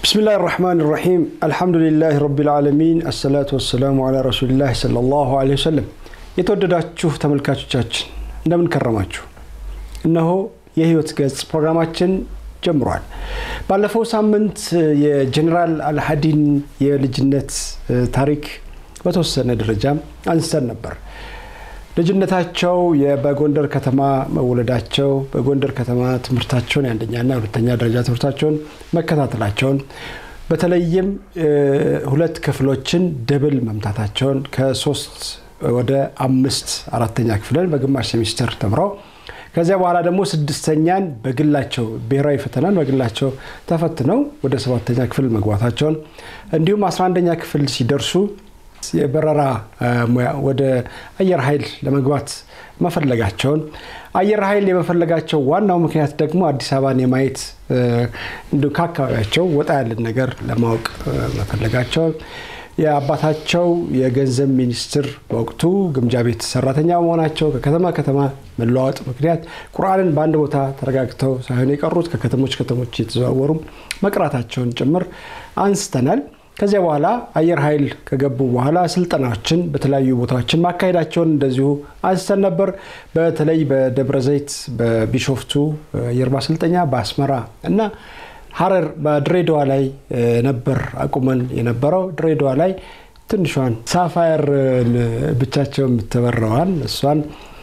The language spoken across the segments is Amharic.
ብስሚላህ ራሕማን ራሒም አልሐምዱሊላህ ረቢል ዓለሚን አሰላቱ ወሰላሙ ዓላ ረሱሊላህ ሰለላሁ ዐለይሂ ወሰለም። የተወደዳችሁ ተመልካቾቻችን እንደምን ከረማችሁ? እነሆ የህይወት ገጽ ፕሮግራማችን ጀምሯል። ባለፈው ሳምንት የጀኔራል አልሀዲን የልጅነት ታሪክ በተወሰነ ደረጃ አንስተን ነበር። ልጅነታቸው በጎንደር ከተማ መወለዳቸው፣ በጎንደር ከተማ ትምህርታቸውን የአንደኛና የሁለተኛ ደረጃ ትምህርታቸውን መከታተላቸውን፣ በተለይም ሁለት ክፍሎችን ደብል መምታታቸውን ከሶስት ወደ አምስት አራተኛ ክፍልን በግማሽ ሴሚስተር ተምረው ከዚያ በኋላ ደግሞ ስድስተኛን በግላቸው ብሔራዊ ፈተናን በግላቸው ተፈትነው ወደ ሰባተኛ ክፍል መግባታቸውን እንዲሁም አስራ አንደኛ ክፍል ሲደርሱ የበረራ ሙያ ወደ አየር ኃይል ለመግባት መፈለጋቸውን አየር ኃይል የመፈለጋቸው ዋናው ምክንያት ደግሞ አዲስ አበባን የማየት እንዲሁ ከአካባቢያቸው ወጣ ያለን ነገር ለማወቅ መፈለጋቸውን የአባታቸው የገንዘብ ሚኒስትር በወቅቱ ግምጃ ቤት ሰራተኛ መሆናቸው ከከተማ ከተማ መለዋወጥ ምክንያት ቁርአንን በአንድ ቦታ ተረጋግተው ሳይሆን የቀሩት ከከተሞች ከተሞች የተዘዋወሩ መቅራታቸውን ጭምር አንስተናል። ከዚያ በኋላ አየር ኃይል ከገቡ በኋላ ስልጠናዎችን በተለያዩ ቦታዎችን ማካሄዳቸውን እንደዚሁ አንስተን ነበር። በተለይ በደብረ ዘይት፣ በቢሾፍቱ አየር ማሰልጠኛ፣ በአስመራ እና ሀረር በድሬዳዋ ላይ ነበር አቁመን የነበረው። ድሬዳዋ ላይ ትንሿን ሳፋየር ብቻቸው የምትበረዋን እሷን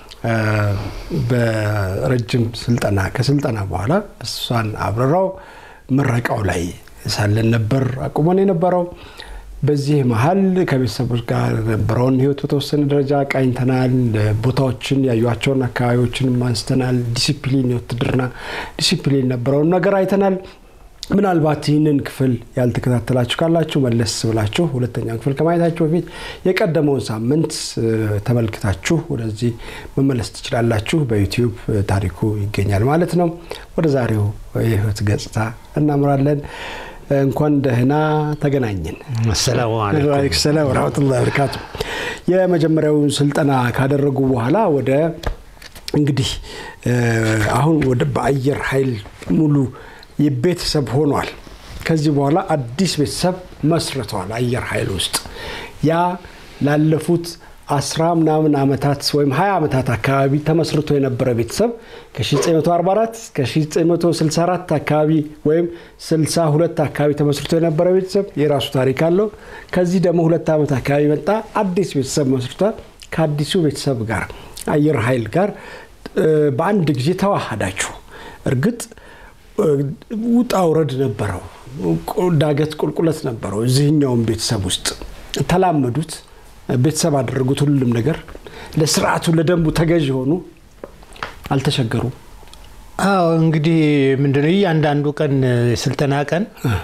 በረጅም ስልጠና ከስልጠና በኋላ እሷን አብረራው ምረቃው ላይ ሳለን ነበር አቁመን የነበረው። በዚህ መሀል ከቤተሰቦች ጋር የነበረውን ህይወት በተወሰነ ደረጃ ቃኝተናል። ቦታዎችን ያዩቸውን አካባቢዎችንም አንስተናል። ዲሲፕሊን የውትድርና ዲሲፕሊን ነበረውን ነገር አይተናል። ምናልባት ይህንን ክፍል ያልተከታተላችሁ ካላችሁ መለስ ብላችሁ ሁለተኛ ክፍል ከማየታችሁ በፊት የቀደመውን ሳምንት ተመልክታችሁ ወደዚህ መመለስ ትችላላችሁ። በዩቲዩብ ታሪኩ ይገኛል ማለት ነው። ወደ ዛሬው የህይወት ገጽታ እናምራለን። እንኳን ደህና ተገናኘን። አሰላሙ አለይኩም ሰላም ወረሕመቱላሂ ወበረካቱ። የመጀመሪያውን ስልጠና ካደረጉ በኋላ ወደ እንግዲህ አሁን ወደ በአየር ኃይል ሙሉ ቤተሰብ ሆኗል። ከዚህ በኋላ አዲስ ቤተሰብ መስርተዋል አየር ኃይል ውስጥ ያ ላለፉት አስራ ምናምን ዓመታት ወይም 20 ዓመታት አካባቢ ተመስርቶ የነበረ ቤተሰብ ከ1944 እስከ 1964 አካባቢ ወይም 62 አካባቢ ተመስርቶ የነበረ ቤተሰብ የራሱ ታሪክ አለው። ከዚህ ደግሞ ሁለት ዓመት አካባቢ መጣ አዲስ ቤተሰብ መስርቷል። ከአዲሱ ቤተሰብ ጋር አየር ኃይል ጋር በአንድ ጊዜ ተዋሃዳችሁ። እርግጥ ውጣ ውረድ ነበረው፣ ዳገት ቁልቁለት ነበረው። እዚህኛውም ቤተሰብ ውስጥ ተላመዱት፣ ቤተሰብ አደረጉት። ሁሉም ነገር ለስርዓቱ ለደንቡ ተገዥ ሆኑ፣ አልተቸገሩም። አዎ እንግዲህ ምንድነው እያንዳንዱ ቀን የስልጠና ቀን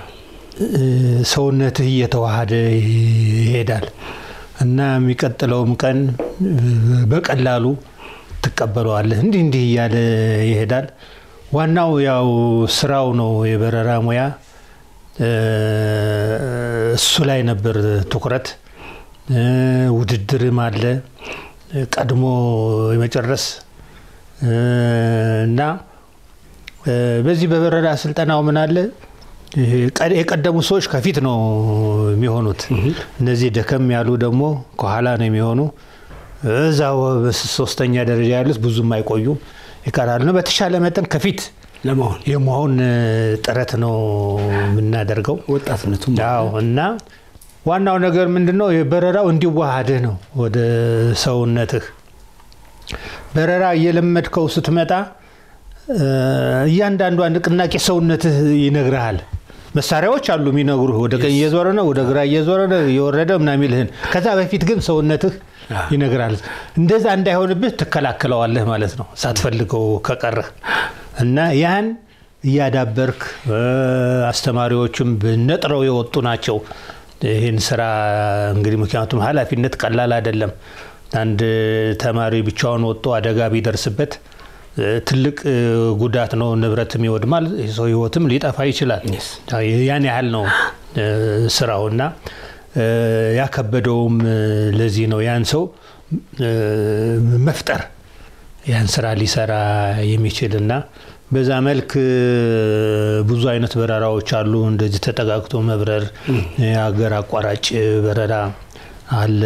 ሰውነትህ እየተዋሃደ ይሄዳል እና የሚቀጥለውም ቀን በቀላሉ ትቀበለዋለህ። እንዲህ እንዲህ እያለ ይሄዳል። ዋናው ያው ስራው ነው። የበረራ ሙያ እሱ ላይ ነበር ትኩረት። ውድድርም አለ ቀድሞ የመጨረስ እና በዚህ በበረራ ስልጠናው ምን አለ የቀደሙ ሰዎች ከፊት ነው የሚሆኑት። እነዚህ ደከም ያሉ ደግሞ ከኋላ ነው የሚሆኑ። እዛው ሶስተኛ ደረጃ ያሉት ብዙም አይቆዩም ይቀራሉ ነው። በተሻለ መጠን ከፊት ለመሆን የመሆን ጥረት ነው የምናደርገው ወጣትነቱ እና ዋናው ነገር ምንድን ነው? በረራው እንዲዋሃድህ ነው ወደ ሰውነትህ። በረራ እየለመድከው ስትመጣ እያንዳንዷ ንቅናቄ ሰውነትህ ይነግርሃል። መሳሪያዎች አሉ የሚነግሩህ፣ ወደ ቀኝ እየዞረ ነው፣ ወደ ግራ እየዞረ ነው፣ እየወረደ ምናምን የሚልህን። ከዛ በፊት ግን ሰውነትህ ይነግራል። እንደዛ እንዳይሆንብህ ትከላከለዋለህ ማለት ነው ሳትፈልገው ከቀረህ እና ያን እያዳበርክ አስተማሪዎችም ነጥረው የወጡ ናቸው ይህን ስራ እንግዲህ ምክንያቱም ኃላፊነት ቀላል አይደለም። አንድ ተማሪ ብቻውን ወጥቶ አደጋ ቢደርስበት ትልቅ ጉዳት ነው። ንብረትም ይወድማል፣ የሰው ህይወትም ሊጠፋ ይችላል። ያን ያህል ነው ስራው እና ያከበደውም ለዚህ ነው ያን ሰው መፍጠር ያን ስራ ሊሰራ የሚችል እና በዛ መልክ ብዙ አይነት በረራዎች አሉ። እንደዚህ ተጠጋግቶ መብረር፣ የሀገር አቋራጭ በረራ አለ።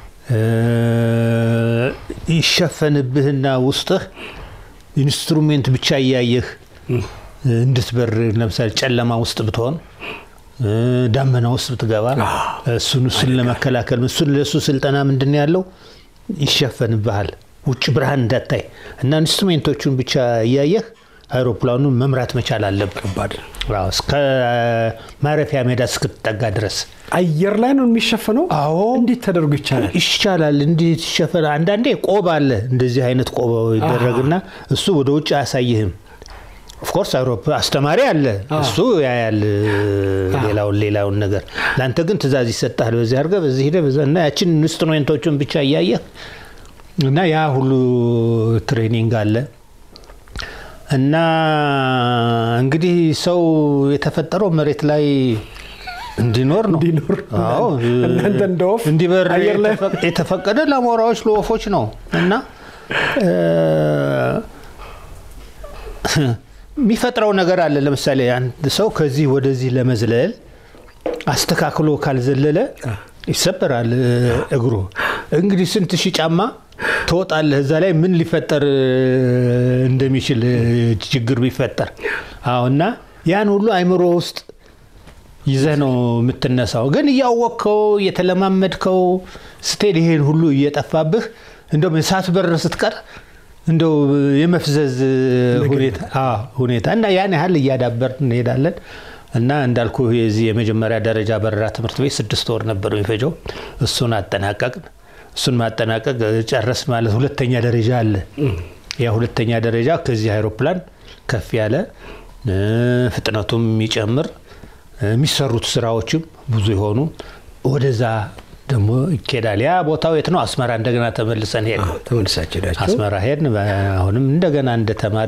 ይሸፈንብህና ውስጥህ ኢንስትሩሜንት ብቻ እያየህ እንድትበር ለምሳሌ ጨለማ ውስጥ ብትሆን ዳመና ውስጥ ብትገባ እሱን እሱን ለመከላከል እሱን ለእሱ ስልጠና ምንድን ያለው ይሸፈንብሃል ውጭ ብርሃን እንዳታይ እና ኢንስትሩሜንቶቹን ብቻ እያየህ አይሮፕላኑን መምራት መቻል አለብህ። እስከ ማረፊያ ሜዳ እስክትጠጋ ድረስ አየር ላይ ነው የሚሸፈነው። አዎ እንዴት ተደርጎ ይቻላል? ይቻላል። እንዴት ይሸፈናል? አንዳንዴ ቆብ አለ፣ እንደዚህ አይነት ቆብ ይደረግና እሱ ወደ ውጭ አያሳይህም። ኦፍኮርስ አውሮፓ አስተማሪ አለ፣ እሱ ያያል ሌላውን ሌላውን ነገር። ለአንተ ግን ትእዛዝ ይሰጣል። በዚህ አድርገህ በዚህ ሄደህ በዛ እና ያችን ኢንስትሩሜንቶቹን ብቻ እያየህ እና ያ ሁሉ ትሬኒንግ አለ እና እንግዲህ ሰው የተፈጠረው መሬት ላይ እንዲኖር ነው። እንዲኖር አዎ እናንተ እንደ ወፍ እንዲበር አየር ላይ የተፈቀደ ለአሞራዎች ለወፎች ነው እና የሚፈጥረው ነገር አለ። ለምሳሌ አንድ ሰው ከዚህ ወደዚህ ለመዝለል አስተካክሎ ካልዘለለ ይሰበራል እግሩ። እንግዲህ ስንት ሺህ ጫማ ትወጣለህ። እዛ ላይ ምን ሊፈጠር እንደሚችል ችግር ቢፈጠር አዎ። እና ያን ሁሉ አይምሮ ውስጥ ይዘህ ነው የምትነሳው። ግን እያወቅከው እየተለማመድከው ስትሄድ ይሄን ሁሉ እየጠፋብህ እንደውም ሳትበር ስትቀር እንደው የመፍዘዝ ሁኔታ እና ያን ያህል እያዳበር እንሄዳለን። እና እንዳልኩ የዚህ የመጀመሪያ ደረጃ በረራ ትምህርት ቤት ስድስት ወር ነበር የሚፈጀው። እሱን አጠናቀቅን። እሱን ማጠናቀቅ ጨረስ ማለት ሁለተኛ ደረጃ አለ። ያ ሁለተኛ ደረጃ ከዚህ አይሮፕላን ከፍ ያለ ፍጥነቱም የሚጨምር የሚሰሩት ስራዎችም ብዙ የሆኑ ወደዛ ደግሞ ይኬዳል። ያ ቦታው የት ነው? አስመራ እንደገና ተመልሰን ሄድ ተመልሳችሁ ሄዳችሁ አስመራ ሄድን። አሁንም እንደገና እንደ ተማሪ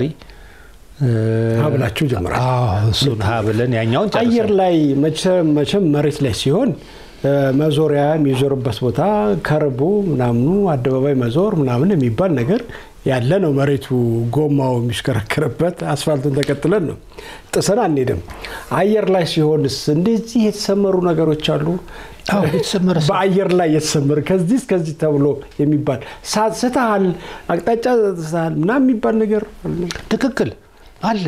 ሀብላችሁ ጀምራል። እሱን ሀብለን ያኛውን አየር ላይ መቼም መሬት ላይ ሲሆን መዞሪያ የሚዞርበት ቦታ ከርቡ ምናምኑ አደባባይ መዞር ምናምን የሚባል ነገር ያለ ነው። መሬቱ ጎማው የሚሽከረከርበት አስፋልቱን ተከትለን ነው፣ ጥሰን አንሄድም። አየር ላይ ሲሆንስ እንደዚህ የተሰመሩ ነገሮች አሉ። በአየር ላይ የተሰመረ ከዚህ እስከዚህ ተብሎ የሚባል ስተሃል፣ አቅጣጫ ስተሃል ምናምን የሚባል ነገር ትክክል አለ።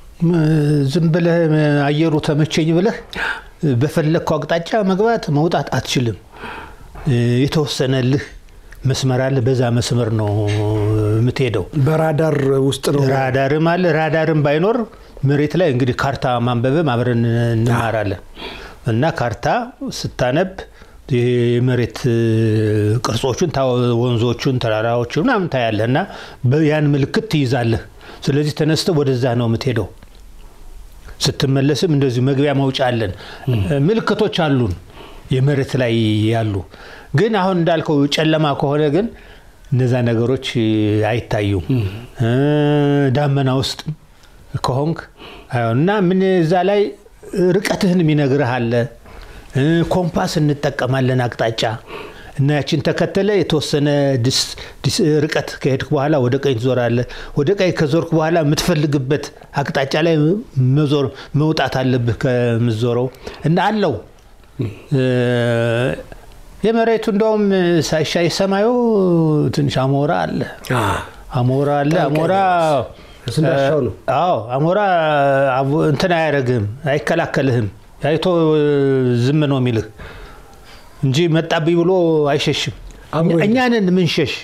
ዝም ብለህ አየሩ ተመቸኝ ብለህ በፈለግከው አቅጣጫ መግባት መውጣት አትችልም። የተወሰነልህ መስመር አለ። በዛ መስመር ነው የምትሄደው። በራዳር ውስጥ ነው። ራዳርም አለ። ራዳርም ባይኖር መሬት ላይ እንግዲህ ካርታ ማንበብም አብረን እንማራለን እና ካርታ ስታነብ የመሬት ቅርጾቹን፣ ወንዞቹን፣ ተራራዎቹን ምናምን ታያለህ እና ያን ምልክት ትይዛለህ። ስለዚህ ተነስተህ ወደዛ ነው የምትሄደው። ስትመለስም እንደዚሁ መግቢያ መውጫ አለን። ምልክቶች አሉን የመሬት ላይ ያሉ። ግን አሁን እንዳልከው ጨለማ ከሆነ ግን እነዛ ነገሮች አይታዩም። ዳመና ውስጥ ከሆንክ እና ምን እዛ ላይ ርቀትህን የሚነግርህ አለ። ኮምፓስ እንጠቀማለን አቅጣጫ እና ያችን ተከተለ የተወሰነ ርቀት ከሄድክ በኋላ ወደ ቀኝ ትዞራለህ። ወደ ቀኝ ከዞርክ በኋላ የምትፈልግበት አቅጣጫ ላይ መዞር መውጣት አለብህ ከምትዞረው እና አለው የመሬቱ እንደውም ሳይሻይ ሰማዩ ትንሽ አሞራ አለ አሞራ አለ አሞራ አዎ አሞራ እንትን አያደርግህም አይከላከልህም አይቶ ዝም ነው የሚልህ እንጂ መጣብኝ ብሎ አይሸሽም እኛንን ምንሸሽ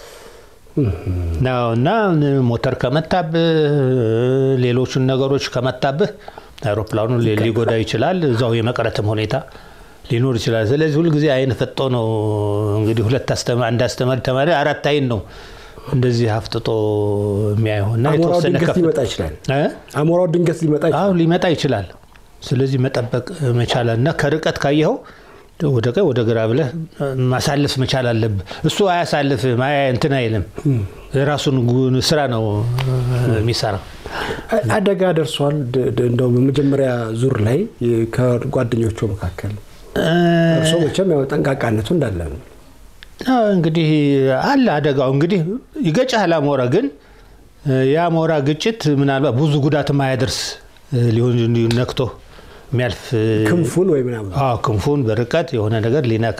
እና ሞተር ከመታብህ ሌሎቹን ነገሮች ከመታብህ አይሮፕላኑ ሊጎዳ ይችላል እዛው የመቅረትም ሁኔታ ሊኖር ይችላል ስለዚህ ሁልጊዜ አይን ፈጦ ነው እንግዲህ ሁለት አንድ አስተማሪ ተማሪ አራት አይን ነው እንደዚህ አፍጥጦ የሚያየው እና አሞራው ድንገት ሊመጣ ይችላል አሞራው ድንገት ሊመጣ ይችላል ሊመጣ ይችላል ስለዚህ መጠበቅ መቻል እና ከርቀት ካየኸው ወደ ቀኝ ወደ ግራ ብለህ ማሳለፍ መቻል አለብህ እሱ አያሳልፍም እንትን አይልም የራሱን ስራ ነው የሚሰራ አደጋ ደርሷል እንደው በመጀመሪያ ዙር ላይ ከጓደኞቹ መካከል እርሶ መቼም ያው ጠንቃቃነቱ እንዳለ ነው እንግዲህ አለ አደጋው እንግዲህ ይገጫል አሞራ ግን የአሞራ ግጭት ምናልባት ብዙ ጉዳት ማያደርስ ሊሆን እንዲሁ ነክቶ የሚያልፍ ክንፉን ወይ ምናምን አዎ ክንፉን በርቀት የሆነ ነገር ሊነካ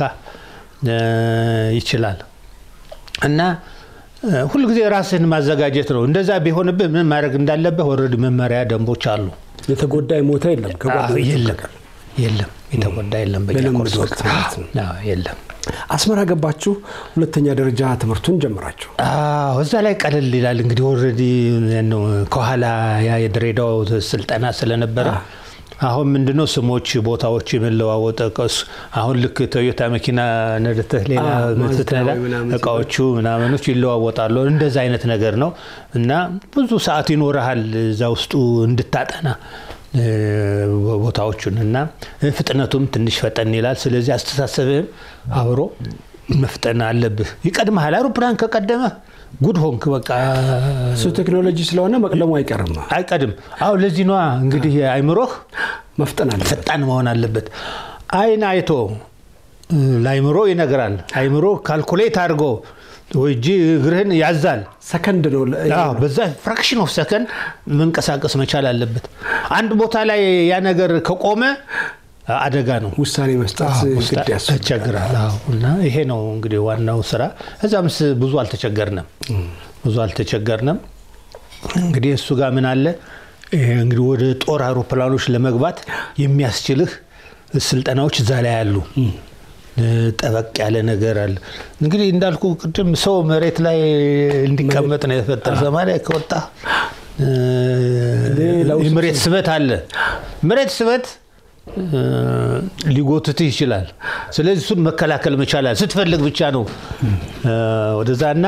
ይችላል እና ሁልጊዜ ራስህን ማዘጋጀት ነው። እንደዛ ቢሆንብህ ምን ማድረግ እንዳለብህ ወረድ መመሪያ ደንቦች አሉ። የተጎዳ የሞተ የለም ከጓደኞቹ የለም በቀር። የለም የተጎዳ የለም። በእኛ በልምድ ኮርስ ወቅት ማለት ነው። አዎ፣ የለም። አስመራ ገባችሁ፣ ሁለተኛ ደረጃ ትምህርቱን ጀምራችሁ። አዎ እዛ ላይ ቀለል ይላል እንግዲህ ኦልሬዲ ነው ከኋላ ያ የድሬዳው ስልጠና ስለነበረ አሁን ምንድነው ስሞች ቦታዎች የመለዋወጥ ቀስ አሁን ልክ ቶዮታ መኪና ነድተህ ሌላ አዎ፣ ማዝዳ ስትነዳ ወይ ምናምን እቃዎቹ ምናምኖች ይለዋወጣሉ እንደዛ አይነት ነገር ነው እና ብዙ ሰዓት ይኖርሃል እዛ ውስጡ እንድታጠና እ፣ ቦታዎቹን እና ፍጥነቱም ትንሽ ፈጠን ይላል ስለዚህ አስተሳሰብህም አብሮ መፍጠን አለብህ ይቀድመሃል አውሮፕላን ከቀደመ ጉድ ሆንክ በቃ እሱ ቴክኖሎጂ ስለሆነ መቅደሙ አይቀርም። አይቀድም አሁ ለዚህ ነዋ እንግዲህ አይምሮህ መፍጠን አለ። ፈጣን መሆን አለበት አይን አይቶ እ፣ ለአይምሮ ይነግራል አይምሮ ካልኩሌት አድርጎ ወይ እጅ እግርህን ያዛል ሰከንድ ነው ለ- አዎ፣ በዛ ፍራክሽን ኦፍ ሰከንድ መንቀሳቀስ መቻል አለበት አንድ ቦታ ላይ ያ ነገር ከቆመ አደጋ ነው ውሳኔ መስጠት ውስጥ ግድ ያስፈልጋል። ያስቸግራል አዎ። እና ይሄ ነው እንግዲህ ዋናው ስራ እዛም ስ- ብዙ አልተቸገርንም ብዙ አልተቸገርንም እንግዲህ እሱ ጋር ምን አለ ይሄ እንግዲህ ወደ ጦር አውሮፕላኖች ለመግባት የሚያስችልህ ስልጠናዎች እዛ ላይ አሉ እ፣ ጠበቅ ያለ ነገር አለ እንግዲህ እንዳልኩ ቅድም ሰው መሬት ላይ እንዲቀመጥ ነው የተፈጠረ ሰማይ ከወጣ እ፣ ሌላው የመሬት ስበት አለ መሬት ስበት እ፣ ሊጎትትህ ይችላል ስለዚህ እሱን መከላከል መቻላል ስትፈልግ ብቻ ነው እ፣ ወደዛ እና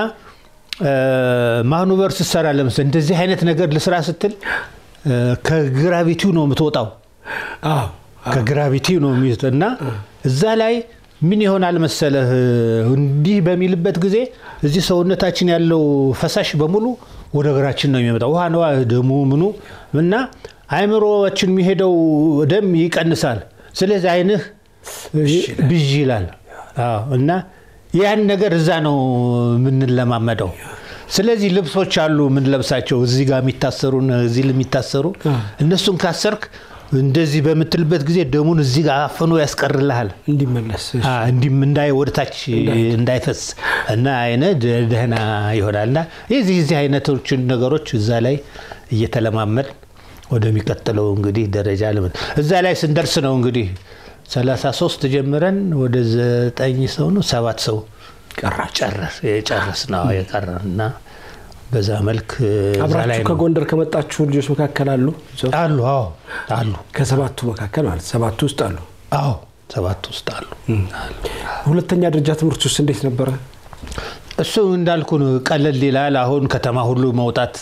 ማኑቨር ስትሰራ ለምሳሌ እንደዚህ አይነት ነገር ልስራ ስትል እ፣ ከግራቪቲው ነው የምትወጣው አዎ፣ ከግራቪቲ ነው የሚይዝ እና እዛ ላይ ምን ይሆናል መሰለህ እንዲህ በሚልበት ጊዜ እዚህ ሰውነታችን ያለው ፈሳሽ በሙሉ ወደ እግራችን ነው የሚመጣው ውሃ ነዋ ደሙ ምኑ እና አይምሮችን የሚሄደው ደም ይቀንሳል ስለዚህ አይንህ ብዥ ይላል አዎ፣ እና ያን ነገር እዛ ነው የምንለማመደው ስለዚህ ልብሶች አሉ የምንለብሳቸው እዚህ ጋር የሚታሰሩ እዚህ የሚታሰሩ እነሱን ካሰርክ እንደዚህ በምትልበት ጊዜ ደሙን እዚህ ጋር አፍኖ ያስቀርልሃል እንዲመለስ አ፣ እንዲም እንዳይ ወደታች እንዳይፈስ እና አይነ ደህና ይሆናል እና የዚህ የዚህ አይነቶችን ነገሮች እዛ ላይ እየተለማመድ ወደሚቀጥለው እንግዲህ ደረጃ ልምን እዛ ላይ ስንደርስ ነው እንግዲህ 33 ጀምረን ወደ ዘጠኝ ሰው ነው ሰባት ሰው ጨረስ የጨረስ ነው የቀረን እና በዛ መልክ እዛ ላይ አብራችሁ ነው ከጎንደር ከመጣችሁ ልጆች መካከል አሉ እዛው? አሉ አዎ አሉ ከሰባቱ መካከል ማለት ሰባቱ ውስጥ አሉ። አዎ ሰባት ውስጥ አሉ ሁለተኛ ደረጃ ትምህርት ውስጥ እንዴት ነበረ? እሱ እንዳልኩ ነው፣ ቀለል ይላል። አሁን ከተማ ሁሉ መውጣት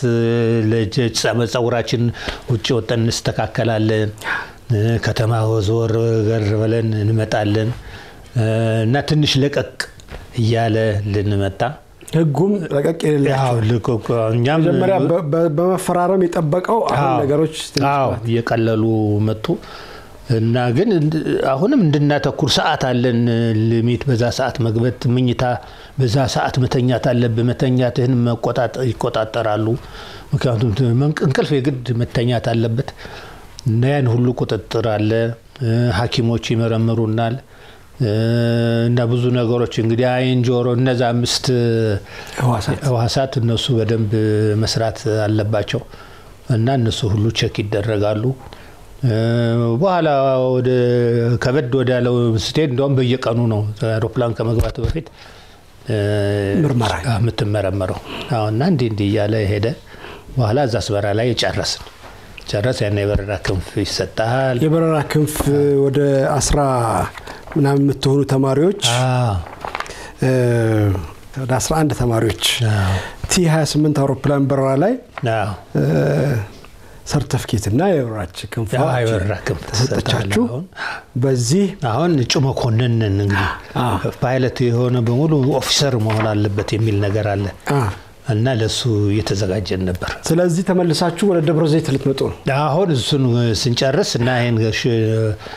ጸጉራችን ውጭ ወጠን እንስተካከላለን። ከተማ ዞር ገር ብለን እንመጣለን እና ትንሽ ለቀቅ እያለ ልንመጣ ህጉም ረቀቅ የሌለ ያው ልቆ- እኛም መጀመሪያ በ- በ- በመፈራረም የጠበቀው አሁን አዎ፣ ነገሮች ትንሽ አዎ እየቀለሉ መጡ እና ግን እንድ- አሁንም እንድናተኩር ሰዓት አለን ሊሚት በዛ ሰዓት መግበት ምኝታ በዛ ሰዓት መተኛት አለብህ መተኛትህን መቆጣጠ- ይቆጣጠራሉ ምክንያቱም ት- መንቅ- እንቅልፍ የግድ መተኛት አለበት እና ያን ሁሉ ቁጥጥር አለ እ፣ ሀኪሞች ይመረምሩናል እ፣ እና ብዙ ነገሮች እንግዲህ አይን ጆሮ እነዛ አምስት ህዋሳት ህዋሳት እነሱ በደንብ መስራት አለባቸው እና እነሱ ሁሉ ቼክ ይደረጋሉ። እ፣ በኋላ ወደ ከበድ ወዳለው ስትሄድ እንደውም በየቀኑ ነው አውሮፕላን ከመግባቱ በፊት እ፣ ምርመራ አዎ፣ የምትመረመረው አዎ፣ እና እንዲህ እንዲህ እያለ ሄደ። በኋላ እዛ አስመራ ላይ ጨረስን። ጨረስ ያን የበረራ ክንፍ ይሰጣል። የበረራ ክንፍ ወደ አስራ ምናምን የምትሆኑ ተማሪዎች አዎ፣ እ፣ ወደ 11 ተማሪዎች አዎ፣ ቲ 28 አውሮፕላን በረራ ላይ አዎ። ሰርተፍኬት እና የበረራች ክንፍ አዎ፣ የበረራ ክንፍ ተሰጠቻችሁ። አሁን በዚህ አሁን እጩ መኮንን ነን እንግዲህ አዎ። ፓይለት የሆነ በሙሉ ኦፊሰር መሆን አለበት የሚል ነገር አለ አ፣ እና ለእሱ እየተዘጋጀን ነበር። ስለዚህ ተመልሳችሁ ወደ ደብረ ዘይት ልትመጡ ነው። አሁን እሱን ስንጨርስ እና ይህን ሽ-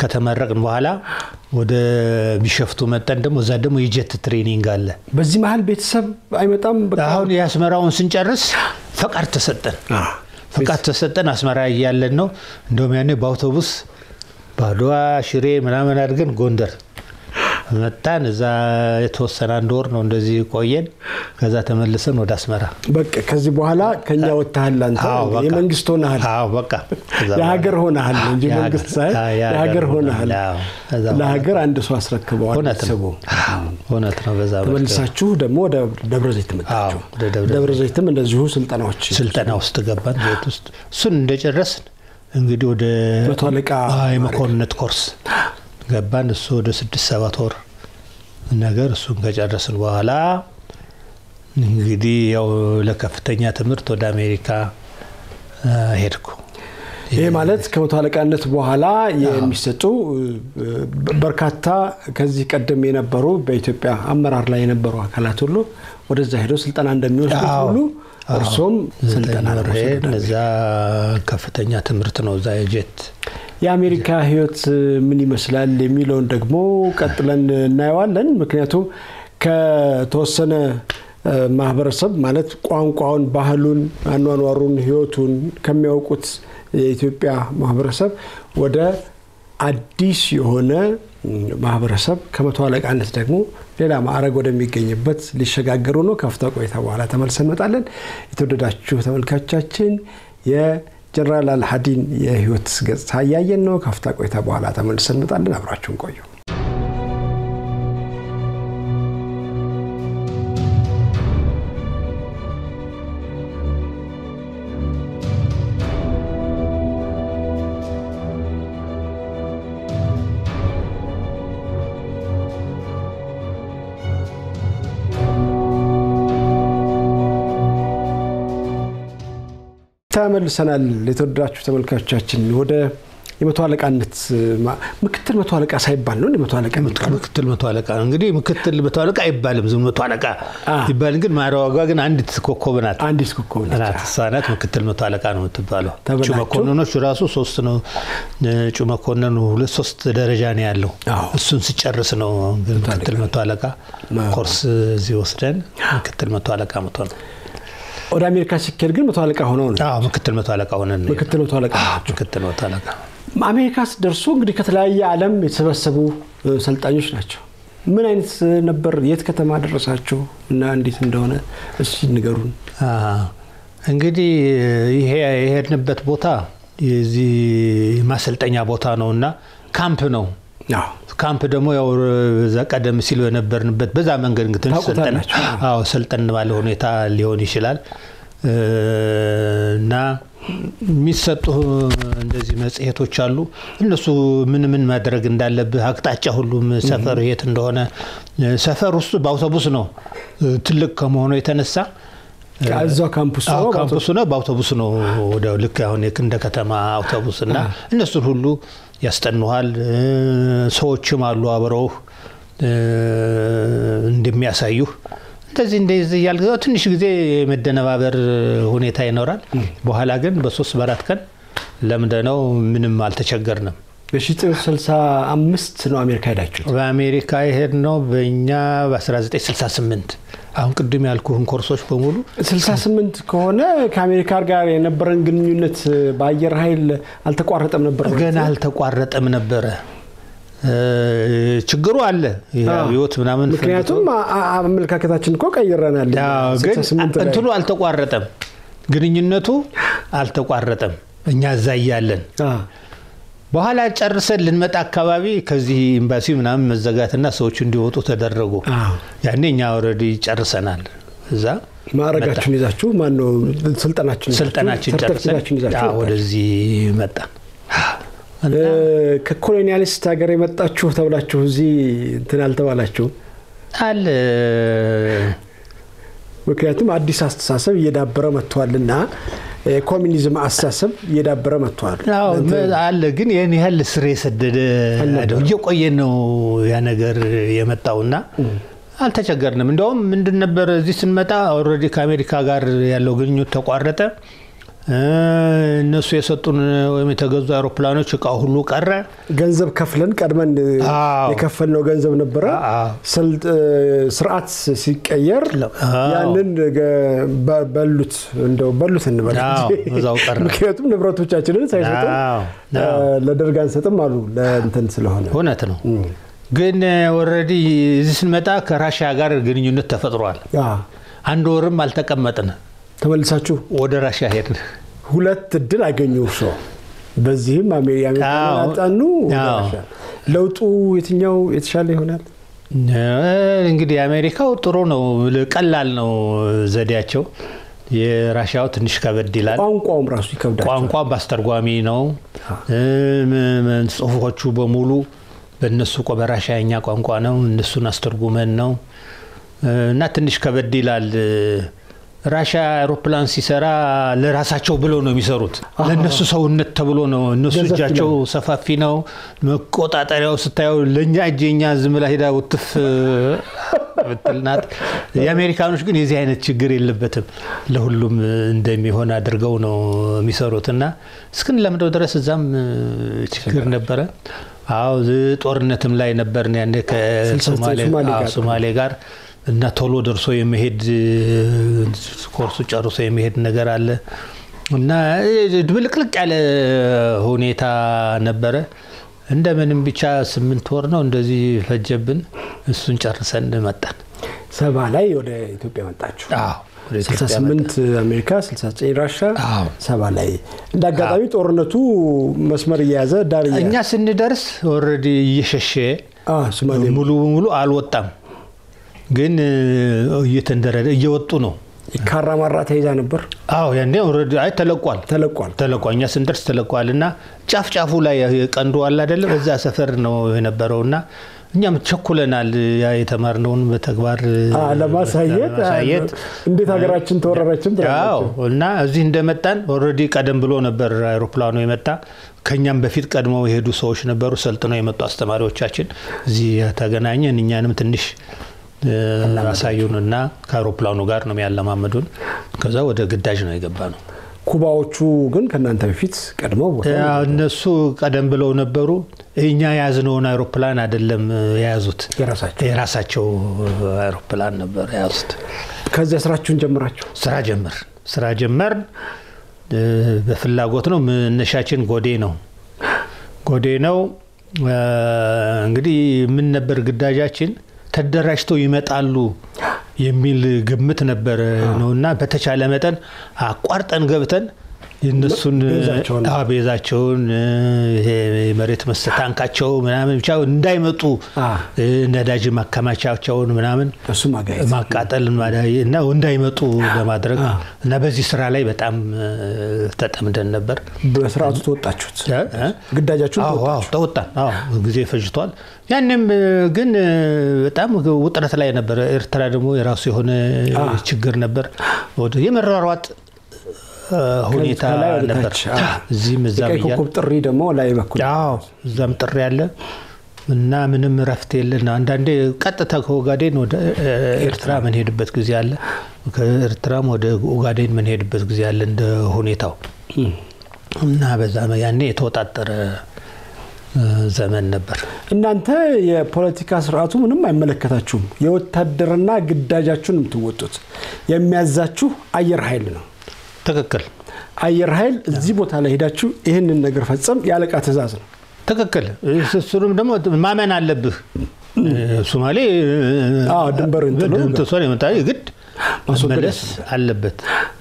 ከተመረቅን በኋላ ወደ ቢሸፍቱ መጠን ደግሞ እዛ ደግሞ የጀት ትሬኒንግ አለ። በዚህ መሀል ቤተሰብ አይመጣም። በቃ አሁን የአስመራውን ስንጨርስ ፈቃድ ተሰጠን። አ፣ ፈቃድ ተሰጠን። አስመራ እያለን ነው እንደውም ያኔ በአውቶቡስ ባድዋ፣ ሽሬ ምናምን አድርገን ጎንደር መጣን። እዛ የተወሰነ አንድ ወር ነው እንደዚህ ቆየን። ከዛ ተመልሰን ወደ አስመራ። በቃ ከዚህ በኋላ ከኛ ወጥተሃል። አንተ አዎ፣ በቃ። የመንግስት ሆነሃል፣ አዎ በቃ ከዛ የሀገር ሆነሃል እንጂ የሀገር- መንግስት ሳይሆን አዎ፣ የሀገር ሆነሃል። አዎ። ከዛ በኋላ ለሀገር አንድ ሰው አስረክበዋል እውነት ነው ቤተሰቡ። አዎ፣ እውነት ነው። በዛ መልክ ተመልሳችሁ ደግሞ ወደ ደብረ ዘይት መጣችሁ። አዎ፣ ወደ ደብረ ደብረ ዘይትም እንደዚሁ ስልጠናዎች ስልጠና ውስጥ ገባን። ቤት ውስጥ እሱን እንደጨረስን እንግዲህ ወደ መቶ አለቃ አዎ፣ የመኮንነት ኮርስ ገባን። እሱ ወደ ስድስት ሰባት ወር ነገር እሱን ከጨረስን በኋላ እንግዲህ ያው ለከፍተኛ ትምህርት ወደ አሜሪካ አ፣ ሄድኩ። ይሄ ማለት ከመቶ አለቃነት በኋላ የሚሰጡ እ፣ በርካታ ከዚህ ቀደም የነበሩ በኢትዮጵያ አመራር ላይ የነበሩ አካላት ሁሉ ወደዛ ሄደው ስልጠና እንደሚወስዱት አዎ። ሁሉ እርሶም ስልጠና ዘጠኝ ወር ለመውሰድ ሄድን። ወደ እዛ ከፍተኛ ትምህርት ነው እዛ የጄት የአሜሪካ ሕይወት ምን ይመስላል የሚለውን ደግሞ ቀጥለን እናየዋለን። ምክንያቱም ከተወሰነ እ፣ ማህበረሰብ ማለት ቋንቋውን፣ ባህሉን፣ አኗኗሩን፣ ሕይወቱን ከሚያውቁት የኢትዮጵያ ማህበረሰብ ወደ አዲስ የሆነ ም፣ ማህበረሰብ ከመቶ አለቃነት ደግሞ ሌላ ማዕረግ ወደሚገኝበት ሊሸጋገሩ ነው። ከፍታ ቆይታ በኋላ ተመልሰን እንመጣለን። የተወደዳችሁ ተመልካቾቻችን የጀነራል አልሀዲን የህይወት ገጽታ እያየን ነው። ከፍታ ቆይታ በኋላ ተመልሰን እንመጣለን። አብራችሁን ቆዩ። ተመልሰናል። የተወደዳችሁ ተመልካቾቻችን ወደ የመቶ አለቃነት ማ- ምክትል መቶ አለቃ ሳይባል ነው እንደ መቶ አለቃ የሚባለው? ምክትል መቶ አለቃ ነው እንግዲህ ምክትል መቶ አለቃ አይባልም ዝም መቶ አለቃ አ። ይባል ግን ማዕረጓ ግን አንዲት ኮከብ ናት አንዲት ኮከብ ነች። ናት እሷ ናት ምክትል መቶ አለቃ ነው የምትባለው ተብላችሁ? እጩ መኮንኖች ራሱ ሶስት ነው እጩ መኮንኑ ሁለት ሶስት ደረጃ ነው ያለው አዎ። እሱን ሲጨርስ ነው ግን ምክትል መቶ አለቃ አዎ። ኮርስ እዚህ ወስደን ምክትል መቶ አለቃ መቶ ነው ወደ አሜሪካ ሲኬድ ግን መቶ አለቃ ሆነው ነው አዎ ምክትል መቶ አለቃ ሆነን ነው ምክትል መቶ አለቃ ናቸው። ምክትል መቶ አለቃ አሜሪካ ስትደርሱ እንግዲህ ከተለያየ ዓለም የተሰበሰቡ እ፣ ሰልጣኞች ናቸው። ምን አይነት እ፣ ነበር? የት ከተማ ደረሳችሁ እና እንዴት እንደሆነ እስኪ ንገሩን። አሀ። እንግዲህ ይሄ የሄድንበት ቦታ የዚህ ማሰልጠኛ ቦታ ነው እና ካምፕ ነው። አዎ ካምፕ ደግሞ ያው እዛ ቀደም ሲል በነበርንበት በዛ መንገድ እንግዲህ ትንሽ ሰልጠን ታውቁታላችሁ። አዎ ሰልጠን ባለ ሁኔታ ሊሆን ይችላል እ፣ እና የሚሰጡ እንደዚህ መጽሔቶች አሉ። እነሱ ምን ምን ማድረግ እንዳለብህ አቅጣጫ ሁሉም ሰፈር የት እንደሆነ ሰፈር ውስጥ በአውቶቡስ ነው እ፣ ትልቅ ከመሆኑ የተነሳ እዛው ካምፕስ አዎ ነው ካምፕሱ ነው በአውቶቡስ ነው ወደ ልክ አሁን የክ- እንደ ከተማ አውቶቡስ እና እነሱን ሁሉ ያስጠኑሃል። እ፣ ሰዎችም አሉ አብረውህ እ፣ እንደሚያሳዩህ እንደዚህ እንደዚህ እያልክ ያው ትንሽ ጊዜ የመደነባበር ሁኔታ ይኖራል። በኋላ ግን በሶስት በአራት ቀን ለምደነው ምንም አልተቸገርንም። በ1965 ነው አሜሪካ ሄዳችሁት። በአሜሪካ የሄድነው በእኛ በ1968 አሁን ቅድም ያልኩህን ኮርሶች በሙሉ 68 ከሆነ ከአሜሪካ ጋር የነበረን ግንኙነት በአየር ኃይል አልተቋረጠም ነበር ማለት ገና ነው? አልተቋረጠም ነበረ። እ፣ ችግሩ አለ ይሄ አዎ። አብዮት ምናምን ምክንያቱም አ- አ- አመለካከታችን እኮ ቀይረናል። አዎ፣ ግን 68 ላይ። እንትኑ አልተቋረጠም፣ ግንኙነቱ አልተቋረጠም። እኛ እዛ እያለን አ፣ በኋላ ጨርሰን ልንመጣ አካባቢ ከዚህ ኤምባሲ ምናምን መዘጋትና ሰዎቹ እንዲወጡ ተደረጉ። አዎ። ያኔ እኛ ኦልሬዲ ጨርሰናል። እዛ ማዕረጋችሁን ይዛችሁ ማነው ስልጠናችሁን ይዛችሁ፣ ስልጠናችን ጨርሰን ሰርተፊኬታችሁን ይዛችሁ አዎ፣ ወደዚህ መጣን። እና እ፣ ከኮሎኒያሊስት ሀገር የመጣችሁ ተብላችሁ እዚህ እንትን አልተባላችሁም። አለ ምክንያቱም አዲስ አስተሳሰብ እየዳበረ መጥቷልና የኮሚኒዝም አስተሳሰብ እየዳበረ መጥቷል። አዎ እንትን- አለ ግን ይህን ያህል ስር የሰደደ አይደለም። እየቆየ ነው ያ ነገር የመጣውና አልተቸገርንም። እንዲያውም ምንድን ነበር እዚህ ስንመጣ ኦልሬዲ ከአሜሪካ ጋር ያለው ግንኙነት ተቋረጠ። እነሱ የሰጡን ወይም የተገዙ አውሮፕላኖች እቃ ሁሉ ቀረ። ገንዘብ ከፍለን ቀድመን አዎ። የከፈልነው ገንዘብ ነበረ። አዎ። ስልጥ- ስርዓት ሲቀየር አዎ። ያንን ገ- በ- በሉት እንደው በሉት እንበል አዎ፣ እንጂ። እዛው ቀረ። ምክንያቱም ንብረቶቻችንን ሳይሰጡን አዎ፣ እ፣ አዎ። ለደርግ አንሰጥም አሉ ለእንትን ስለሆነ እውነት ነው። ግን ኦልሬዲ እዚህ ስንመጣ ከራሽያ ጋር ግንኙነት ተፈጥሯል። አዎ። አንድ ወርም አልተቀመጥን፣ ተመልሳችሁ ወደ ራሽያ ሄድን። ሁለት እድል አገኙ እርሶ። በዚህም አሜ- የአሜሪካን አዎ። አጣኑ ወደ አዎ። ራሻ። ለውጡ የትኛው የተሻለ ይሆናል? እንግዲህ የአሜሪካው ጥሩ ነው፣ ቀላል ነው ዘዴያቸው። የራሽያው ትንሽ ከበድ ይላል። ቋንቋውም ራሱ ይከብዳል። ቋንቋ በአስተርጓሚ ነው። እም፣ እም፣ ጽሁፎቹ በሙሉ በእነሱ ቆ- በራሽያኛ ቋንቋ ነው። እነሱን አስተርጉመን ነው እና ትንሽ ከበድ ይላል። ራሽያ አውሮፕላን ሲሰራ ለራሳቸው ብለው ነው የሚሰሩት። ለእነሱ ሰውነት ተብሎ ነው። እነሱ ገዘፍ እጃቸው ይላል። ሰፋፊ ነው። መቆጣጠሪያው ስታየው ለእኛ እጅ የኛ ዝም ብላ ሄዳ ውትፍ ብትል ናት። የአሜሪካኖች ግን የዚህ አይነት ችግር የለበትም። ለሁሉም እንደሚሆን አድርገው ነው የሚሰሩት እና እስክንለምደው ድረስ እዛም ችግር ነበረ። አዎ ዝ- ጦርነትም ላይ ነበርን ያኔ ከሶማሌ ሶማሌ አዎ፣ ጋር ሶማሌ ጋር እና ቶሎ ደርሶ የመሄድ ኮርሱ ጨርሶ የመሄድ ነገር አለ እና ድብልቅልቅ ያለ ሁኔታ ነበረ። እንደምንም ብቻ ስምንት ወር ነው እንደዚህ ፈጀብን። እሱን ጨርሰን መጣን። ሰባ ላይ ወደ ኢትዮጵያ መጣችሁ። አዎ ወደ ኢትዮጵያ 68 አሜሪካ 69 ራሻ አዎ። ሰባ ላይ እንደ አጋጣሚ ጦርነቱ መስመር እየያዘ ዳር እያ- እኛ ስንደርስ ኦልሬዲ እየሸሸ አ፣ ሶማሌ ሙሉ በሙሉ አልወጣም፣ ግን እየተንደረደ እየወጡ ነው። ካራማራ ተይዛ ነበር አዎ ያኔ ኦልሬዲ አይ ተለቋል ተለቋል። ተለቋል። እኛ ስንደርስ ተለቋል እና ጫፍ ጫፉ ላይ ቀንዱ አለ አይደለ? በዛ ሰፈር ነው የነበረው እና እኛም ቸኩለናል። ያ የተማርነውን በተግባር አ፣ ለማሳየት ለማሳየት እንዴት ሀገራችን ተወረረችም አዎ ትላላችሁ። እና እዚህ እንደመጣን ኦልሬዲ ቀደም ብሎ ነበር አይሮፕላኑ የመጣ። ከኛም በፊት ቀድመው የሄዱ ሰዎች ነበሩ፣ ሰልጥነው የመጡ አስተማሪዎቻችን። እዚህ ተገናኘን። እኛንም ትንሽ እ፣ አሳዩንና ከአይሮፕላኑ ጋር ነው ያለማመዱን። ከዛ ወደ ግዳጅ ነው የገባ ነው። ኩባዎቹ ግን ከእናንተ በፊት ቀድመው ቦታ ያ እነሱ ቀደም ብለው ነበሩ። እኛ የያዝነውን አይሮፕላን አይደለም የያዙት፣ የራሳቸው የራሳቸው አይሮፕላን ነበር የያዙት። ከዚያ ስራችሁን ጀምራችሁ ስራ ጀመር ስራ ጀመር እ፣ በፍላጎት ነው። መነሻችን ጎዴ ነው ጎዴ ነው። እ፣ እንግዲህ ምን ነበር ግዳጃችን? ተደራጅተው ይመጣሉ የሚል ግምት ነበር ነው እና በተቻለ መጠን አቋርጠን ገብተን የእነሱን ቤዛቸውን። አዎ፣ ቤዛቸውን እ፣ ይሄ የመሬት መስ ታንካቸው ምናምን ብቻ እንዳይመጡ አ፣ እ፣ ነዳጅ ማከማቻቸውን ምናምን እሱ ማጋየት ማቃጠል ማዳየ እና እንዳይመጡ ለማድረግ እና በዚህ ስራ ላይ በጣም እ፣ ተጠምደን ነበር። በስርዓቱ ተወጣችሁት። እ? እ? ግዳጃችሁን አዎ አዎ፣ ተወጣን። አዎ ጊዜ ፈጅቷል። ያንም እ፣ ግን እ፣ በጣም ውጥረት ላይ ነበረ። ኤርትራ ደግሞ የራሱ የሆነ ችግር ነበር። ወደ የመሯሯጥ እ፣ ሁኔታ ከላይ ወደ ነበር። ታች፣ አዎ። እዚህም እዛም የቀይ እያለ ኮከብ ጥሪ ደግሞ ላይ በኩል አዎ እዛም ጥሪ ያለ እና ምንም እረፍት የለን። አንዳንዴ ቀጥታ ከኦጋዴን ወደ እ፣ ኤርትራ ምንሄድበት ጊዜ አለ። ከኤርትራም ወደ ኦጋዴን ምንሄድበት ጊዜ አለ እንደ ሁኔታው እና በዛ ያኔ የተወጣጠረ እ፣ ዘመን ነበር። እናንተ የፖለቲካ ስርዓቱ ምንም አይመለከታችሁም። የወታደርና ግዳጃችሁን የምትወጡት የሚያዛችሁ አየር ኃይል ነው። ትክክል አየር ኃይል እዚህ ቦታ ላይ ሄዳችሁ ይህንን ነገር ፈጸም የአለቃ ትእዛዝ ነው። ትክክል። እሱንም ደግሞ ማመን አለብህ። ሶማሌ አዎ፣ ድንበር እንትን ነው። ጥሶን የመጣ ግድ ማስወገድ መመለስ አለበት።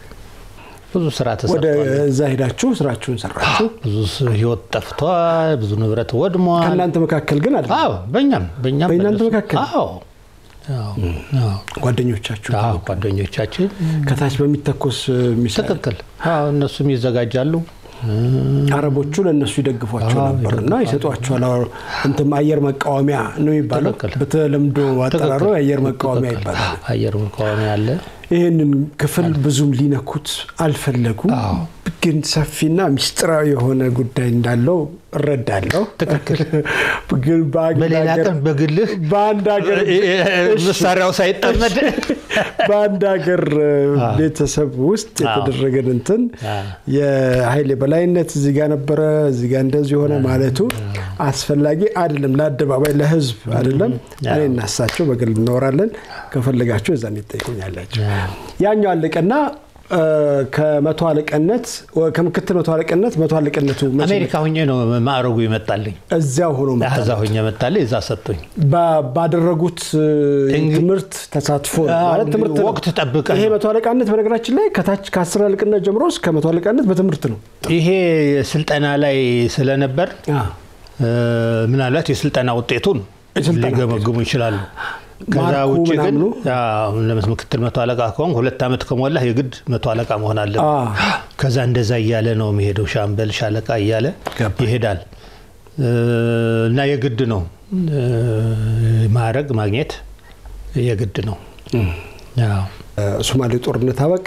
ብዙ ስራ ወደ ተሰርቷል። እዛ ሄዳችሁ ስራችሁን ሰራችሁ። ብዙ ህይወት ጠፍቷል። ብዙ ንብረት ወድሟል። ከእናንተ መካከል ግን አለ አዎ በእኛም በእኛም በእናንተ በእነሱ- መካከል? አዎ አዎ አዎ ጓደኞቻችሁ አዎ ጓደኞቻችን ከታች በሚተኮስ ሚሳይል ትክክል። አዎ እነሱም ይዘጋጃሉ። አረቦቹ ለእነሱ ይደግፏቸው አዎ፣ ነበር እና ይሰጧቸዋል። አዎ፣ እንትም አየር መቃወሚያ ነው የሚባለው። ትክክል። በተለምዶ አጠራሩ ትክክል። የአየር መቃወሚያ ትክክል። ይባላል። አየር መቃወሚያ አለ። ይህንን ክፍል ብዙም ሊነኩት አልፈለጉም። አዎ ግን ሰፊና ምስጢራዊ የሆነ ጉዳይ እንዳለው እረዳለሁ። ትክክል። ግን በአንድ በሌላ ሀገር- ቀን በግልህ በአንድ ሀገር መሳሪያው ሳይጠመድ በአንድ ሀገር ቤተሰብ ውስጥ የተደረገን እንትን አ። የኃይል የበላይነት እዚህ ጋር ነበረ፣ እዚህ ጋር እንደዚህ ሆነ ማለቱ አስፈላጊ አይደለም። ለአደባባይ ለህዝብ አይደለም። እኔ እናሳቸው በግል እናወራለን። ከፈለጋቸው እዛን ይጠይቁኛላቸው። ያኛው አለቀና እ፣ ከመቶ አለቅነት ከምክትል መቶ አለቅነት መቶ አለቅነቱ መቼ አሜሪካ ሁኜ ነው ማዕረጉ ይመጣልኝ። እዚያው ሆኖ መጣ። እዛ ሁኜ መጣልኝ። እዛ ሰጡኝ። ባ- ባደረጉት እ፣ እንግዲህ- ትምህርት ተሳትፎ ነው። አዎ፣ ማለት ትምህርት ነው። ወቅት ጠብቀህ ይሄ ነው። መቶ አለቃነት በነገራችን ላይ ከታች ከአስር አለቅነት ጀምሮ እስከ መቶ አለቃነት በትምህርት ነው። ይሄ ስልጠና ላይ ስለነበር እ፣ ምናልባት የስልጠና ውጤቱን የስልጠና ሊገመግሙ ይችላሉ። ከዛ ማርኩ ውጭ ግን ምናምኑ? አዎ፣ ለምስ- ምክትል መቶ አለቃ ከሆንክ ሁለት ዓመት ከሞላህ የግድ መቶ አለቃ መሆን አለብህ። አ። ከዛ እንደዛ እያለ ነው የሚሄደው። ሻምበል፣ ሻለቃ እያለ ገባኝ። ይሄዳል እ፣ እና የግድ ነው እ፣ ማዕረግ ማግኘት የግድ ነው። አዎ። ሶማሌ ጦርነት አበቃ።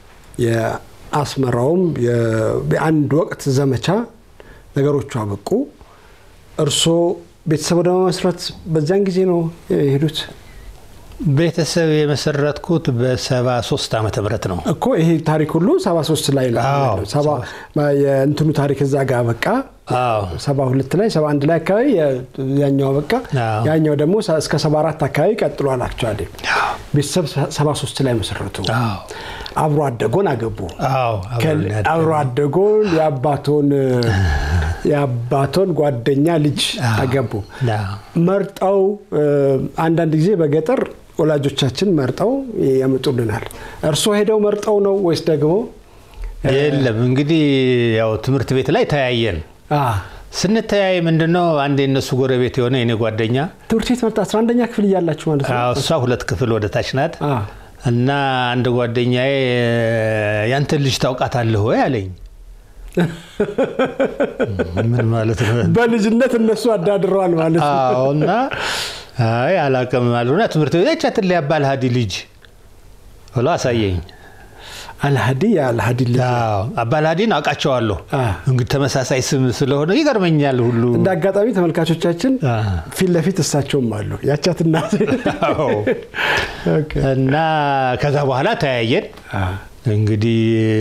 የአስመራውም የ- የአንድ ወቅት ዘመቻ ነገሮቹ አበቁ። እርስዎ ቤተሰብ ወደ መመስረት በዚያን ጊዜ ነው የሄዱት ቤተሰብ የመሰረትኩት በሰባ ሶስት ዓመተ ምህረት ነው። እኮ ይሄ ታሪክ ሁሉ 73 ላይ ነው አዎ፣ ያለው። ሰባ- የእንትኑ ታሪክ እዛ ጋር አበቃ። አዎ 72 ላይ 71 ላይ አካባቢ የ- ያኛው አበቃ። አዎ። ያኛው ደግሞ ሰ- እስከ 74 አካባቢ ቀጥሏል። አክቹዋሊ ቤተሰብ 73 ላይ መሰረቱ። አዎ አብሮ አደጎን አገቡ። አዎ አብረን ያደግን። አብሮ አደጎን የአባቶን የአባቶን ጓደኛ ልጅ አገቡ። አዎ። መርጠው እ፣ አንዳንድ ጊዜ በገጠር ወላጆቻችን መርጠው ያመጡልናል። እርስዎ ሄደው መርጠው ነው ወይስ ደግሞ የለም እንግዲህ ያው ትምህርት ቤት ላይ ተያየን። አ፣ ስንተያይ ምንድነው አንድ የነሱ ጎረቤት የሆነ የኔ ጓደኛ ትምህርት ቤት መርጣ 11ኛ ክፍል እያላችሁ ማለት ነው? አዎ፣ እሷ ሁለት ክፍል ወደ ታች ናት አ፣ እና አንድ ጓደኛዬ ያንተን ልጅ ታውቃታለህ ወይ አለኝ። ምን ማለት ነው? በልጅነት እነሱ አዳድረዋል ማለት ነው። አዎ እና አይ አላውቅም አሉና ትምህርት ቤት ያቻትን ላይ አባል ሀዲ ልጅ ብሎ አሳየኝ። አልሀዲ የአልሀዲ ልጅ አዎ አባል ሀዲን አውቃቸዋለሁ። አ። እንግዲህ ተመሳሳይ ስም ስለሆነ ይገርመኛል ሁሉ እንደ አጋጣሚ ተመልካቾቻችን አ። ፊት ለፊት እሳቸውም አሉ ያቻትና አዎ። እና ከዛ በኋላ ተያየን። እንግዲህ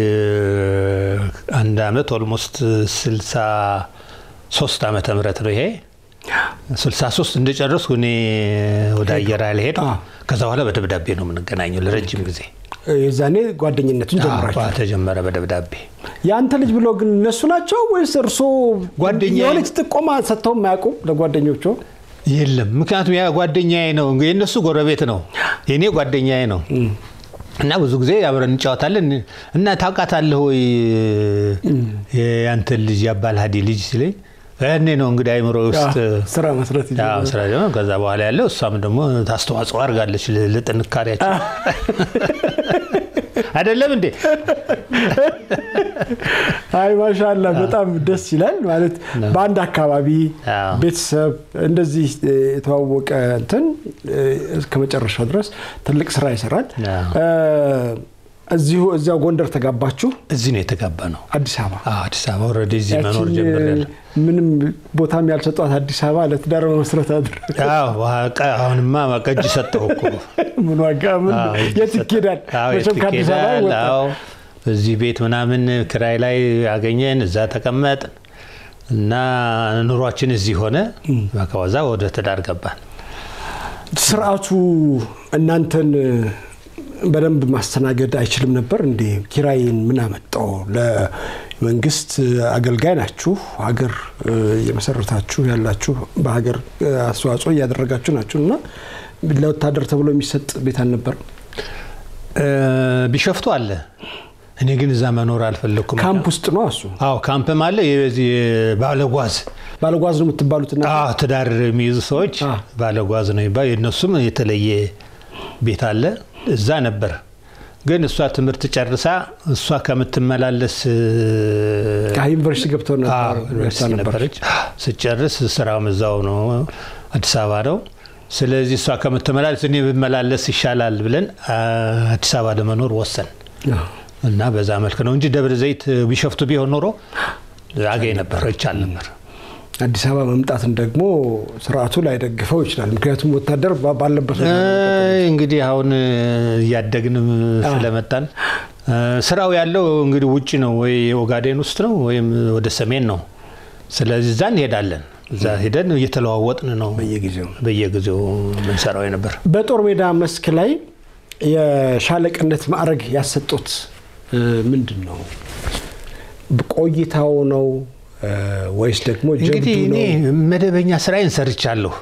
አንድ አመት ኦልሞስት ስልሳ ሶስት ዓመተ ምህረት ነው ይሄ ስልሳ ሶስት እንደጨረስኩ እኔ ወደ አየር ኃይል ሄድ አ። ከዛ በኋላ በደብዳቤ ነው የምንገናኘው ለረጅም ጊዜ የዛኔ ጓደኝነቱን ጀምራችሁ አዎ፣ ተጀመረ በደብዳቤ የአንተ ልጅ ብለው ግን እነሱ ናቸው ወይስ እርሶ ጓደኛዬ- የሆነች ጥቆማ ሰጥተው የማያውቁም ለጓደኞቹ? የለም ምክንያቱም ያ ጓደኛዬ ነው የእነሱ ጎረቤት ነው የእኔ ጓደኛዬ ነው እና ብዙ ጊዜ አብረን እንጫወታለን እና ታውቃታለህ ወይ የአንተን ልጅ የአባል ሀዲ ልጅ ሲለኝ ያኔ ነው እንግዲህ አይምሮ ውስጥ ስራ መስረት ያው ይጀምራል። ስራ ደግሞ ከዛ በኋላ ያለው እሷም ደግሞ ታስተዋጽኦ አድርጋለች ል- ለጥንካሬያቸው አይደለም እንዴ አይ ማሻላ በጣም ደስ ይላል። ማለት በአንድ አካባቢ አዎ። ቤተሰብ እንደዚህ እ፣ የተዋወቀ እንትን እ፣ እስከ መጨረሻው ድረስ ትልቅ ስራ ይሰራል። አዎ። እ፣ እዚሁ እዚያው ጎንደር ተጋባችሁ እዚህ ነው የተጋባ ነው አዲስ አበባ አዎ፣ አዲስ አበባ ኦልሬዲ እዚህ መኖር ያችን ጀምሬያለሁ ምንም ቦታም ያልሰጧት አዲስ አበባ ለትዳር መመስረት አድር አዎ ዋቃ አሁንማ ቀጅ ሰጠው እኮ ምን ዋጋ ምን አዎ፣ የት ይኬዳል? አዎ፣ የት መቼም ከአዲስ አበባ ይኬዳል? ይወጣል። አዎ፣ እዚህ ቤት ምናምን ክራይ ላይ አገኘን፣ እዛ ተቀመጥን እና ኑሯችን እዚህ ሆነ። ከዛ ወደ ትዳር ገባን። ስርዓቱ እናንተን በደንብ ማስተናገድ አይችልም ነበር እንዴ? ኪራይን ምን አመጣው? ለመንግስት አገልጋይ ናችሁ፣ ሀገር እ፣ እየመሰረታችሁ ያላችሁ በሀገር እ፣ አስተዋጽኦ እያደረጋችሁ ናችሁ እና ለወታደር ተብሎ የሚሰጥ ቤት አልነበርም? እ፣ ቢሸፍቱ አለ። እኔ ግን እዛ መኖር አልፈለግኩም። ካምፕ ውስጥ ነው እሱ። አዎ ካምፕም አለ። የዚህ ባለጓዝ ባለጓዝ ነው የምትባሉትና አዎ ትዳር የሚይዙ ሰዎች አ። ባለጓዝ ነው የሚባል የእነሱም የተለየ ቤት አለ። እዛ ነበር። ግን እሷ ትምህርት ጨርሳ እሷ ከምትመላለስ ዩኒቨርሲቲ ገብተው ነበር አዎ፣ ዩኒቨርሲቲ ነበር። ነበረች። ስጨርስ ስራውም እዛው ነው፣ አዲስ አበባ ነው። ስለዚህ እሷ ከምትመላለስ እኔ ብመላለስ ይሻላል ብለን አ፣ አዲስ አበባ ለመኖር ወሰን። አዎ። እና በዛ መልክ ነው እንጂ ደብረ ዘይት ቢሸፍቱ ቢሆን ኖሮ አገኝ ነበር ይቻል ነበር። አዲስ አበባ መምጣትን ደግሞ ስርዓቱ ላይደግፈው ይችላል። ምክንያቱም ወታደር ባለበት እንግዲህ አሁን እያደግንም ስለመጣን ስራው ያለው እንግዲህ ውጭ ነው ወይ ኦጋዴን ውስጥ ነው ወይም ወደ ሰሜን ነው። ስለዚህ እዛ እንሄዳለን። እዛ ሄደን እየተለዋወጥን ነው በየጊዜው በየጊዜው ምንሰራው የነበር። በጦር ሜዳ መስክ ላይ የሻለቅነት ማዕረግ ያሰጡት ምንድን ነው? ቆይታው ነው ወይስ ደግሞ እንግዲህ እኔ መደበኛ ስራዬን ሰርቻለሁ።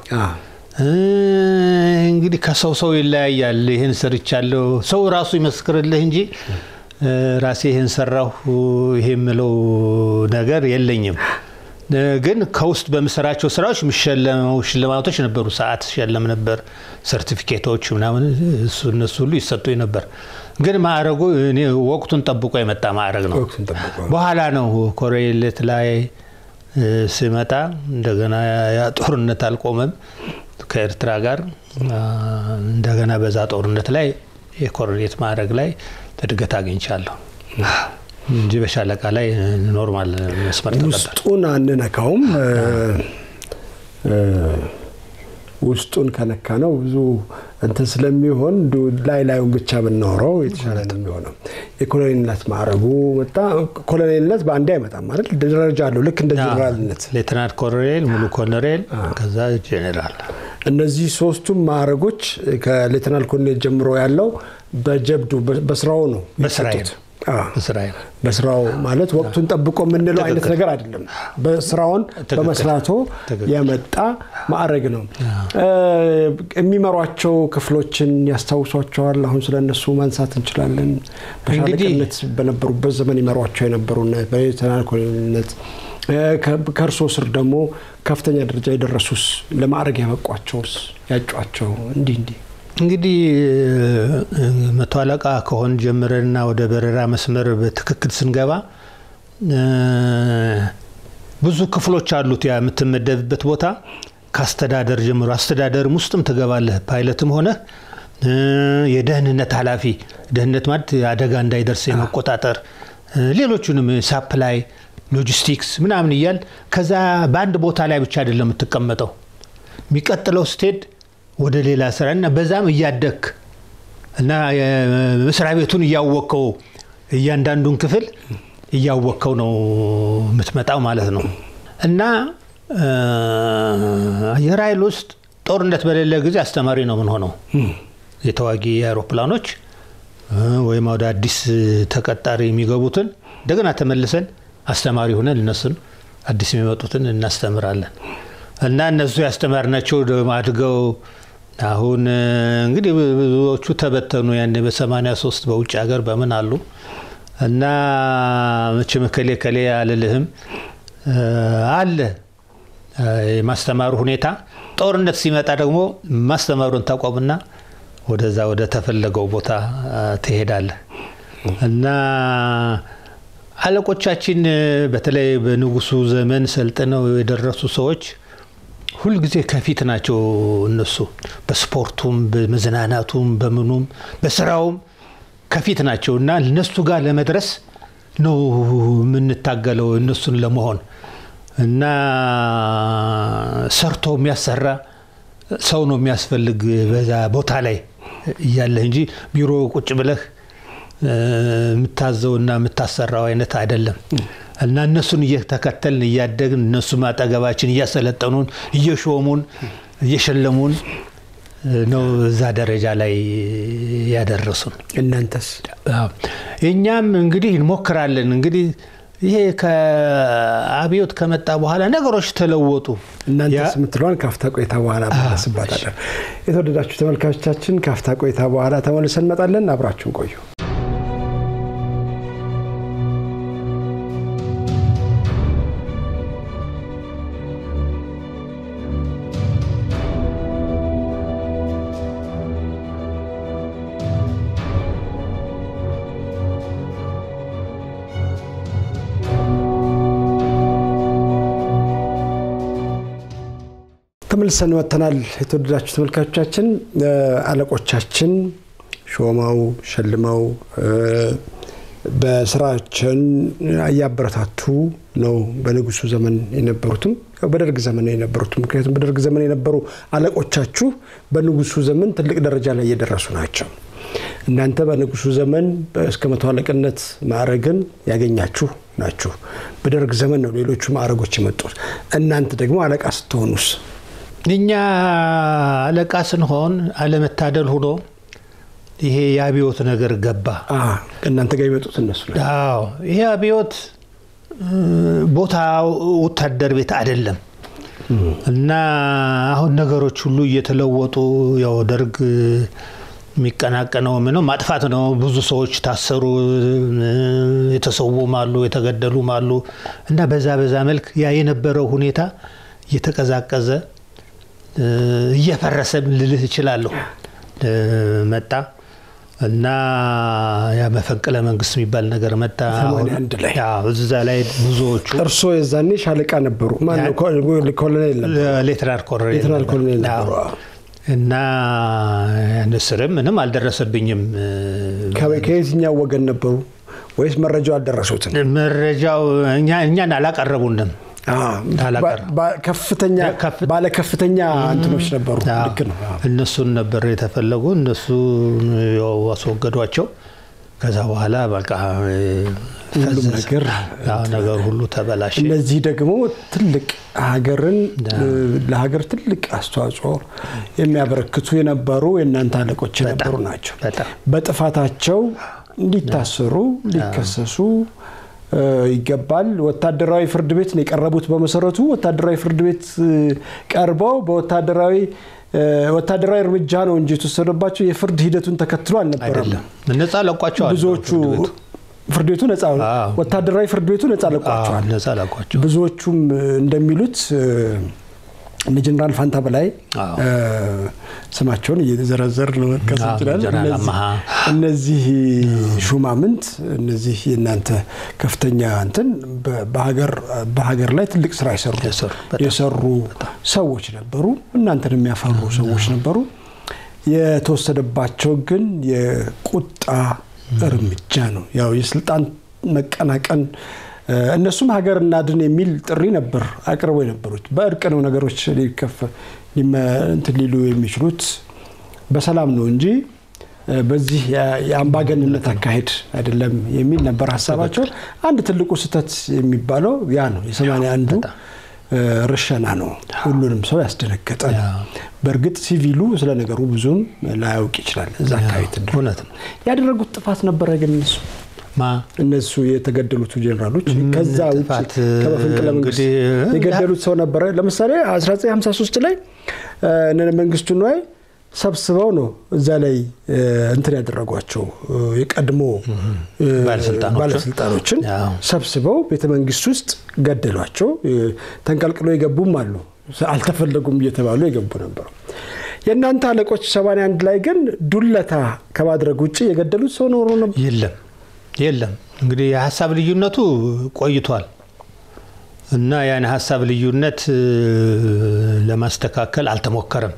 እንግዲህ ከሰው ሰው ይለያያል። ይህን ሰርቻለሁ ሰው ራሱ ይመስክርልህ እንጂ ራሴ ይህን ሰራሁ ይሄ የምለው ነገር የለኝም። ግን ከውስጥ በምሰራቸው ስራዎች የሚሸለመው ሽልማቶች ነበሩ። ሰዓት ሸለም ነበር፣ ሰርቲፊኬቶች ምናምን እነሱ ሁሉ ይሰጡኝ ነበር። ግን ማዕረጉ እኔ ወቅቱን ጠብቆ የመጣ ማዕረግ ነው። በኋላ ነው ኮሬሌት ላይ ስመጣ እንደገና ያ ጦርነት አልቆመም ከኤርትራ ጋር እንደገና በዛ ጦርነት ላይ የኮሬሌት ማዕረግ ላይ እድገት አግኝቻለሁ እንጂ በሻለቃ ላይ ኖርማል መስመር ተቀበል። ውስጡን አንነካውም። ውስጡን ከነካ ነው ብዙ እንትን ስለሚሆን ላይ ላዩን ብቻ ብናወራው የተሻለ ነው የሚሆነው። የኮሎኔልነት ማዕረጉ መጣ። ኮሎኔልነት በአንዴ አይመጣም አይደል? ደረጃ አለው ልክ እንደ ጀኔራልነት። ሌተናንት ኮሎኔል፣ ሙሉ ኮሎኔል፣ ከዛ ጄኔራል። እነዚህ ሶስቱም ማዕረጎች ከሌተናል ኮሎኔል ጀምሮ ያለው በጀብዱ በስራው ነው በስራዬ የሚሰጡት። በስራዬ ነው። በስራው ማለት ወቅቱን ጠብቆ የምንለው አይነት ነገር አይደለም። በስራውን በመስራቶ የመጣ ማዕረግ ነው። የሚመሯቸው ክፍሎችን ያስታውሷቸዋል? አሁን ስለ እነሱ ማንሳት እንችላለን። በሻለቅነት በነበሩበት ዘመን ይመሯቸው የነበሩና በሌተናል ኮሎኔልነት ከእርሶ ስር ደግሞ ከፍተኛ ደረጃ የደረሱስ ለማዕረግ ያበቋቸውስ ያጯቸው እንዲህ እንዲህ እንግዲህ መቶ አለቃ ከሆን ጀምረንና ወደ በረራ መስመር በትክክል ስንገባ ብዙ ክፍሎች አሉት። ያ የምትመደብበት ቦታ ከአስተዳደር ጀምሮ አስተዳደርም ውስጥም ትገባለህ። ፓይለትም ሆነ የደህንነት ኃላፊ ደህንነት ማለት አደጋ እንዳይደርስ የመቆጣጠር ሌሎቹንም ሳፕላይ፣ ሎጂስቲክስ ምናምን እያል ከዛ በአንድ ቦታ ላይ ብቻ አይደለም የምትቀመጠው የሚቀጥለው ስትሄድ ወደ ሌላ ስራ እና በዛም እያደግክ እና መስሪያ ቤቱን እያወቅከው እያንዳንዱን ክፍል እያወቅከው ነው የምትመጣው ማለት ነው። እና አየር ኃይል ውስጥ ጦርነት በሌለ ጊዜ አስተማሪ ነው የምንሆነው። የተዋጊ አውሮፕላኖች ወይም ወደ አዲስ ተቀጣሪ የሚገቡትን እንደገና ተመልሰን አስተማሪ ሆነን እነሱን አዲስ የሚመጡትን እናስተምራለን። እና እነሱ ያስተማርናቸው አድገው አሁን እንግዲህ ብዙዎቹ ተበተኑ። ያኔ በ83 በውጭ ሀገር በምን አሉ እና መቼም ከሌ ከሌ አልልህም አለ የማስተማሩ ሁኔታ። ጦርነት ሲመጣ ደግሞ ማስተማሩን ታቆምና ወደዛ ወደ ተፈለገው ቦታ ትሄዳለህ እና አለቆቻችን በተለይ በንጉሱ ዘመን ሰልጥነው የደረሱ ሰዎች ሁልጊዜ ከፊት ናቸው። እነሱ በስፖርቱም፣ በመዝናናቱም፣ በምኑም በስራውም ከፊት ናቸው እና እነሱ ጋር ለመድረስ ነው የምንታገለው እነሱን ለመሆን እና ሰርቶ የሚያሰራ ሰው ነው የሚያስፈልግ በዛ ቦታ ላይ እያለህ እንጂ ቢሮ ቁጭ ብለህ የምታዘውና የምታሰራው አይነት አይደለም። እና እነሱን እየተከተልን እያደግን እነሱም አጠገባችን እያሰለጠኑን እየሾሙን እየሸለሙን ነው እዛ ደረጃ ላይ ያደረሱን። እናንተስ? እኛም እንግዲህ እንሞክራለን። እንግዲህ ይሄ ከአብዮት ከመጣ በኋላ ነገሮች ተለወጡ። እናንተስ የምትለዋን ካፍታ ቆይታ በኋላ መለስባታለን። የተወደዳችሁ ተመልካቾቻችን ካፍታ ቆይታ በኋላ ተመልሰን እንመጣለን። አብራችሁን ቆዩ። ተመልሰን መጥተናል። የተወደዳችሁ ተመልካቾቻችን አለቆቻችን ሾመው ሸልመው በስራችን እያበረታቱ ነው። በንጉሱ ዘመን የነበሩትም በደርግ ዘመን የነበሩትም ምክንያቱም በደርግ ዘመን የነበሩ አለቆቻችሁ በንጉሱ ዘመን ትልቅ ደረጃ ላይ እየደረሱ ናቸው። እናንተ በንጉሱ ዘመን እስከ መቶ አለቅነት ማዕረግን ያገኛችሁ ናችሁ። በደርግ ዘመን ነው ሌሎቹ ማዕረጎች የመጡት። እናንተ ደግሞ አለቃ ስትሆኑስ? እኛ አለቃ ስንሆን አለመታደል ሆኖ ይሄ የአብዮት ነገር ገባ። እናንተ ጋር የመጡት እነሱ ላይ አዎ፣ ይሄ አብዮት ቦታ ወታደር ቤት አይደለም እና አሁን ነገሮች ሁሉ እየተለወጡ ያው ደርግ የሚቀናቀነው ምነው ማጥፋት ነው። ብዙ ሰዎች ታሰሩ፣ የተሰዉም አሉ፣ የተገደሉም አሉ እና በዛ በዛ መልክ ያ የነበረው ሁኔታ እየተቀዛቀዘ እየፈረሰም ልልህ እችላለሁ መጣ እና ያ መፈንቅለ መንግስት የሚባል ነገር መጣ። እዛ ላይ ብዙዎቹ እርስዎ የዛኔ ሻለቃ ነበሩ? ኮሎኔል ሌተናል ኮሎኔል ነበሩ። እና ንስርም ምንም አልደረሰብኝም። ከየትኛው ወገን ነበሩ? ወይስ መረጃው አልደረሱትም? መረጃው እኛን አላቀረቡንም። ከፍተኛ ባለ ከፍተኛ እንትኖች ነበሩ። ልክ ነው። እነሱን ነበር የተፈለጉ። እነሱ ያው አስወገዷቸው። ከዛ በኋላ በቃ ሁሉም ነገር ነገር ሁሉ ተበላሸ። እነዚህ ደግሞ ትልቅ ሀገርን ለሀገር ትልቅ አስተዋጽኦ የሚያበረክቱ የነበሩ የእናንተ አለቆች የነበሩ ናቸው። በጥፋታቸው እንዲታሰሩ ሊከሰሱ ይገባል። ወታደራዊ ፍርድ ቤት ነው የቀረቡት። በመሰረቱ ወታደራዊ ፍርድ ቤት ቀርበው በወታደራዊ ወታደራዊ እርምጃ ነው እንጂ የተወሰደባቸው የፍርድ ሂደቱን ተከትሎ አልነበረም። ነጻ ለቋቸዋል። ብዙዎቹ ፍርድ ቤቱ ነጻ ወታደራዊ ፍርድ ቤቱ ነጻ ለቋቸዋል። ነጻ ለቋቸው። ብዙዎቹም እንደሚሉት እነ ጀነራል ፋንታ በላይ ስማቸውን እየዘረዘር መጥቀስ እንችላለን። እነዚህ ሹማምንት እነዚህ የእናንተ ከፍተኛ እንትን በሀገር ላይ ትልቅ ስራ የሰሩ ሰዎች ነበሩ። እናንተን የሚያፈሩ ሰዎች ነበሩ። የተወሰደባቸው ግን የቁጣ እርምጃ ነው። ያው የስልጣን መቀናቀን እነሱም ሀገር እናድን የሚል ጥሪ ነበር አቅርበው የነበሩት። በእርቅ ነው ነገሮች ሊከፈ እንትን ሊሉ የሚችሉት በሰላም ነው እንጂ በዚህ የአምባገንነት አካሄድ አይደለም የሚል ነበር ሀሳባቸው። አንድ ትልቁ ስህተት የሚባለው ያ ነው። የሰማንያ አንዱ ርሸና ነው። ሁሉንም ሰው ያስደነገጠ ነው። በእርግጥ ሲቪሉ ስለ ነገሩ ብዙም ላያውቅ ይችላል። እዛ አካባቢ እውነት ነው ያደረጉት ጥፋት ነበረ ግን እነሱ እነሱ የተገደሉት ጀኔራሎች ከዛ ውጭ ከመፈንቅለ መንግስት የገደሉት ሰው ነበረ። ለምሳሌ 1953 ላይ እነ መንግስቱ ነዋይ ሰብስበው ነው እዛ ላይ እንትን ያደረጓቸው የቀድሞ ባለስልጣኖችን ሰብስበው ቤተ መንግስት ውስጥ ገደሏቸው። ተንቀልቅሎ የገቡም አሉ፣ አልተፈለጉም እየተባሉ የገቡ ነበሩ። የእናንተ አለቆች 81 ላይ ግን ዱለታ ከማድረግ ውጭ የገደሉት ሰው ኖሮ ነበር? የለም የለም። እንግዲህ የሀሳብ ልዩነቱ ቆይቷል እና ያን ሀሳብ ልዩነት ለማስተካከል አልተሞከረም።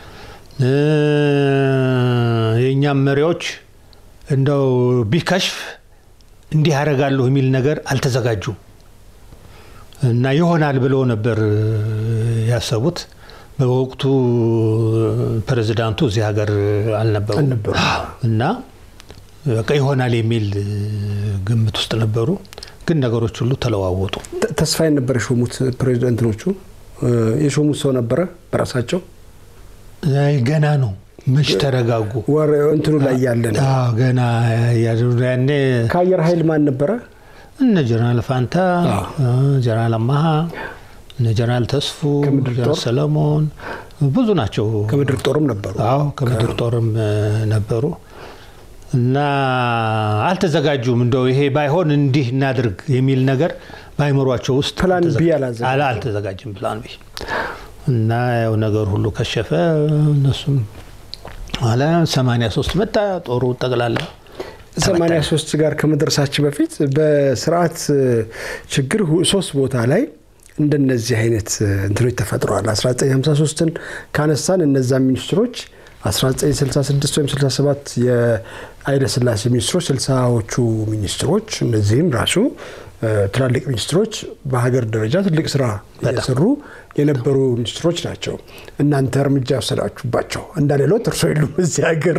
የእኛም መሪዎች እንደው ቢከሽፍ እንዲህ ያደርጋለሁ የሚል ነገር አልተዘጋጁም እና ይሆናል ብለው ነበር ያሰቡት። በወቅቱ ፕሬዚዳንቱ እዚህ ሀገር አልነበሩ እና በቃ ይሆናል የሚል ግምት ውስጥ ነበሩ። ግን ነገሮች ሁሉ ተለዋወጡ። ተስፋዬን ነበር የሾሙት ፕሬዚደንትኖቹ። የሾሙት ሰው ነበረ በራሳቸው ገና ነው። መች ተረጋጉ። እንትኑ ላይ ያለ ነው ገና ያኔ ከአየር ኃይል ማን ነበረ? እነ ጀነራል ፋንታ፣ ጀነራል አማሃ፣ እነ ጀነራል ተስፉ፣ ጀነራል ሰለሞን ብዙ ናቸው። ከምድር ጦርም ነበሩ። አዎ ከምድር ጦርም ነበሩ። እና አልተዘጋጁም። እንደው ይሄ ባይሆን እንዲህ እናድርግ የሚል ነገር በአይምሯቸው ውስጥ ፕላን ቢ አልተዘጋጅም። ፕላን ቢ እና ያው ነገር ሁሉ ከሸፈ። እነሱም ኋላ 83 መጣ ጦሩ ጠቅላላ 83 ጋር ከመድረሳችን በፊት በስርዓት ችግር ሶስት ቦታ ላይ እንደነዚህ አይነት እንትኖች ተፈጥረዋል። 1953ን ካነሳን እነዛ ሚኒስትሮች 1966 ወይም 67 የኃይለ ሥላሴ ሚኒስትሮች ስልሳዎቹ ሚኒስትሮች እነዚህም ራሱ ትላልቅ ሚኒስትሮች በሀገር ደረጃ ትልቅ ስራ እየሰሩ የነበሩ ሚኒስትሮች ናቸው። እናንተ እርምጃ ወሰዳችሁባቸው እንዳሌሎት እርሶ የሉም እዚህ ሀገር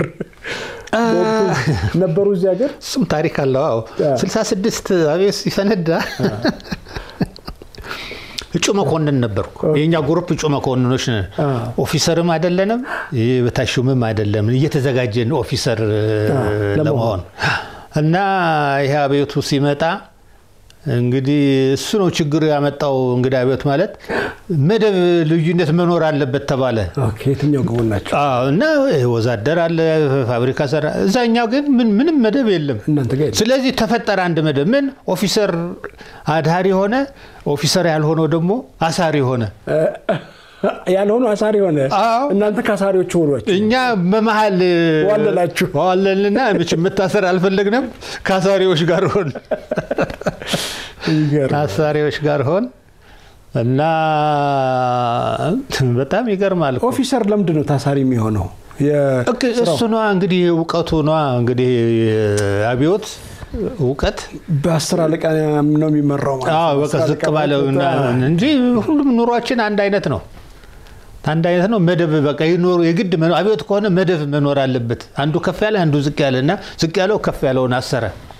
ነበሩ። እዚህ ሀገር እሱም ታሪክ አለው። አዎ 66 አብዮት ሲፈነዳ እጩ መኮንን ነበርኩ። የእኛ ግሩፕ እጩ መኮንኖች ነን። ኦፊሰርም አይደለንም፣ በታሹምም አይደለም። እየተዘጋጀን ኦፊሰር ለመሆን እና ይሄ አብዮቱ ሲመጣ እንግዲህ እሱ ነው ችግር ያመጣው። እንግዲህ አብዮት ማለት መደብ ልዩነት መኖር አለበት ተባለ። የትኛው ግቡን ናቸው? እና ወዛደር አለ፣ ፋብሪካ ሰራ። እዛኛው ግን ምንም መደብ የለም። እናንተ ጋር የለም። ስለዚህ ተፈጠረ አንድ መደብ። ምን ኦፊሰር አድሃሪ ሆነ፣ ኦፊሰር ያልሆነው ደግሞ አሳሪ ሆነ። ያልሆኑ አሳሪ ሆነ። አዎ። እናንተ ከአሳሪዎቹ ሆኗቸው እኛ በመሀል ዋለላችሁ። ዋለልና መቼም መታሰር አልፈለግንም። ከአሳሪዎች ጋር ሆን ይገርም። አሳሪዎች ጋር ሆን እና በጣም ይገርማል እኮ። ኦፊሰር ለምንድን ነው ታሳሪ የሚሆነው? የ- እክ እሱ ነዋ እንግዲህ እውቀቱ ነዋ እንግዲህ አብዮት እውቀት በአስር አለቃ ነው የሚመራው ማለት አዎ ነው። በቃ አስር ዝቅ አለቃ ባለው ማለት እና- እንጂ ሁሉም ኑሯችን አንድ አይነት ነው። አንድ አይነት ነው። መደብ በቃ ይኖሩ የግድ መኖ- አብዮት ከሆነ መደብ መኖር አለበት። አንዱ ከፍ ያለ አንዱ ዝቅ ያለ እና ዝቅ ያለው ከፍ ያለውን አሰረ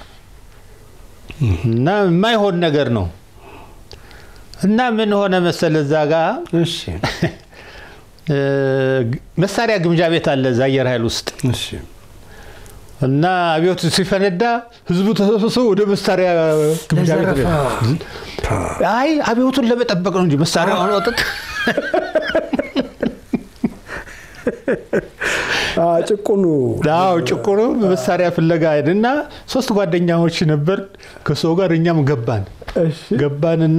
እና የማይሆን ነገር ነው እና ምን ሆነ መሰለ እዛ ጋ እሺ፣ እ፣ መሳሪያ ግምጃ ቤት አለ እዛ አየር ኃይል ውስጥ እሺ። እና አብዮት ሲፈነዳ ህዝቡ ተሰብስቦ ወደ መሳሪያ ግምጃ ቤት ለዘረፋ። አይ አብዮቱን ለመጠበቅ ነው እንጂ መሳሪያውን አውጥቶ አ፣ ጭቁኑ አዎ ጭቁኑ መሳሪያ ፍለጋ ሄድ እና ሶስት ጓደኛዎች ነበር ከሰው ጋር እኛም ገባን እሺ፣ ገባንና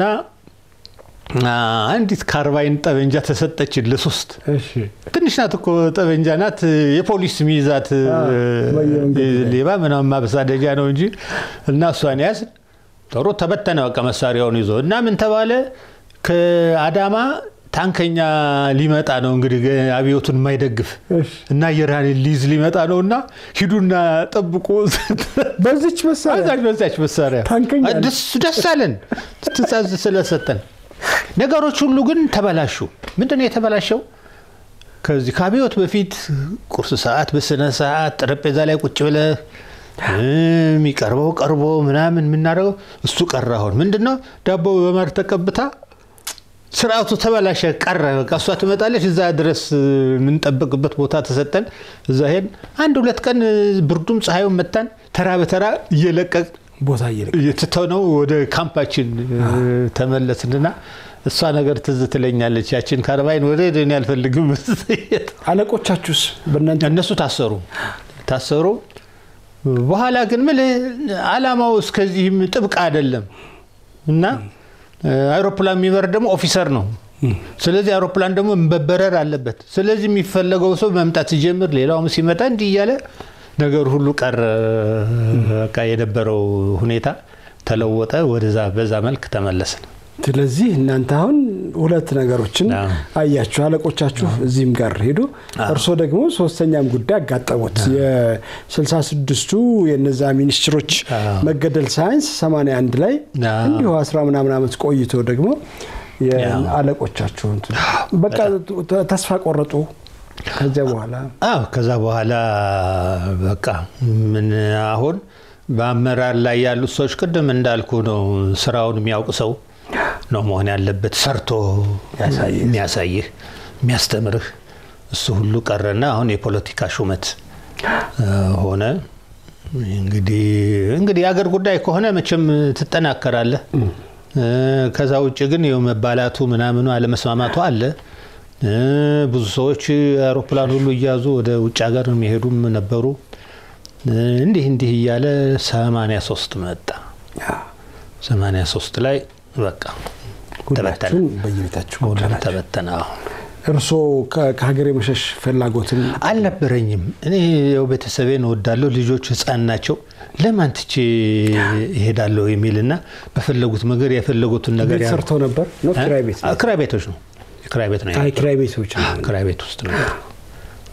አ፣ አንዲት ካርባይን ጠበንጃ ተሰጠችን ለሶስት እሺ። ትንሽ ናት እኮ ጠበንጃ ናት የፖሊስ ሚይዛት በየመንገዱ ላይ። ሌባ ምናምን ማበሳደጃ ነው እንጂ እና እሷን ያዝ ጥሩ ተበተነ በቃ መሳሪያውን ይዞ እና ምን ተባለ ከአዳማ ታንከኛ ሊመጣ ነው እንግዲህ አብዮቱን የማይደግፍ እሺ። እና አየር ኃይል ሊይዝ ሊመጣ ነው እና ሂዱና ጠብቁ በዚች መሳሪያ አዛዥ በዛች መሳሪያ ታንከኛ ነው። ደስ ደስ አለን ትእዛዝ ስለሰጠን። ነገሮች ሁሉ ግን ተበላሹ። ምንድን ነው የተበላሸው? ከዚህ ከአብዮት በፊት ቁርስ ሰዓት በስነ ሰዓት ጠረጴዛ ላይ ቁጭ ብለህ እ፣ የሚቀርበው ቀርቦ ምናምን የምናደርገው እሱ ቀረ። አሁን ምንድን ነው ዳቦ በማር ተቀብታ ስርዓቱ ተበላሸ፣ ቀረ። በቃ እሷ ትመጣለች፣ እዛ ድረስ የምንጠብቅበት ቦታ ተሰጠን። እዛ ሄድን። አንድ ሁለት ቀን ብርዱም ፀሐዩም መታን። ተራ በተራ እየለቀቅ ቦታ እየለቀ እየትተነው ወደ ካምፓችን ተመለስንና እሷ ነገር ትዝ ትለኛለች። ያችን ካርባይን ወደ እኔ አልፈልግም። አለቆቻችሁስ በእናንተ እነሱ ታሰሩ ታሰሩ። በኋላ ግን ምን አላማው እስከዚህም ጥብቅ አይደለም እና አይሮፕላን የሚበር ደግሞ ኦፊሰር ነው። ስለዚህ አይሮፕላን ደግሞ መበረር አለበት። ስለዚህ የሚፈለገው ሰው መምጣት ሲጀምር ሌላውም ሲመጣ እንዲህ እያለ ነገር ሁሉ ቀረ። በቃ የነበረው ሁኔታ ተለወጠ። ወደዛ በዛ መልክ ተመለስን። ስለዚህ እናንተ አሁን ሁለት ነገሮችን አዎ። አያችሁ። አለቆቻችሁ እዚህም ጋር ሄዱ፣ እርስዎ ደግሞ ሶስተኛም ጉዳይ አጋጠሙት። የስልሳ ስድስቱ የነዛ ሚኒስትሮች አዎ። መገደል ሳይንስ 81 ላይ አዎ። እንዲሁ አስራ ምናምን ዓመት ቆይቶ ደግሞ የ- አዎ። አለቆቻችሁ እንትን በቃ ተ- ተስፋ ቆረጡ። ከዚያ በኋላ አዎ ከዛ በኋላ በቃ ምን አሁን በአመራር ላይ ያሉት ሰዎች ቅድም እንዳልኩ ነው። ስራውን የሚያውቅ ሰው ነው መሆን ያለበት፣ ሰርቶ ያሳይህ። የሚያሳይህ የሚያስተምርህ። እሱ ሁሉ ቀረና አሁን የፖለቲካ ሹመት እ፣ ሆነ። እንግዲህ እንግዲህ የአገር ጉዳይ ከሆነ መቼም ትጠናከራለህ። እ፣ ከዛ ውጭ ግን ይኸው መባላቱ ምናምኑ አለመስማማቱ አለ። እ፣ ብዙ ሰዎች አውሮፕላን ሁሉ እያዙ ወደ ውጭ ሀገር የሚሄዱም ነበሩ። እ፣ እንዲህ እንዲህ እያለ 83 መጣ። 83 ላይ በቃ ተበተነ፣ ሁላችሁም በየቤታችሁ ሁሉም ጎዳናችሁ። ተበተነ። አሁን እርስዎ ከ- ከሀገር የመሸሽ ፍላጎትን አልነበረኝም። እኔ ያው ቤተሰቤን እወዳለሁ፣ ልጆች ህፃን ናቸው። ለማን ትቼ እሄዳለሁ የሚልና በፈለጉት ነገር የፈለጉትን ነገር ቤት ያ- ሰርተው ነበር ነው? ኪራይ ቤት አ- ነው? ክራይ ቤቶች ነው። ክራይ ቤት ነው አይ የነበረው። ኪራይ ቤቶች ነው። ክራይ ቤት ውስጥ ነው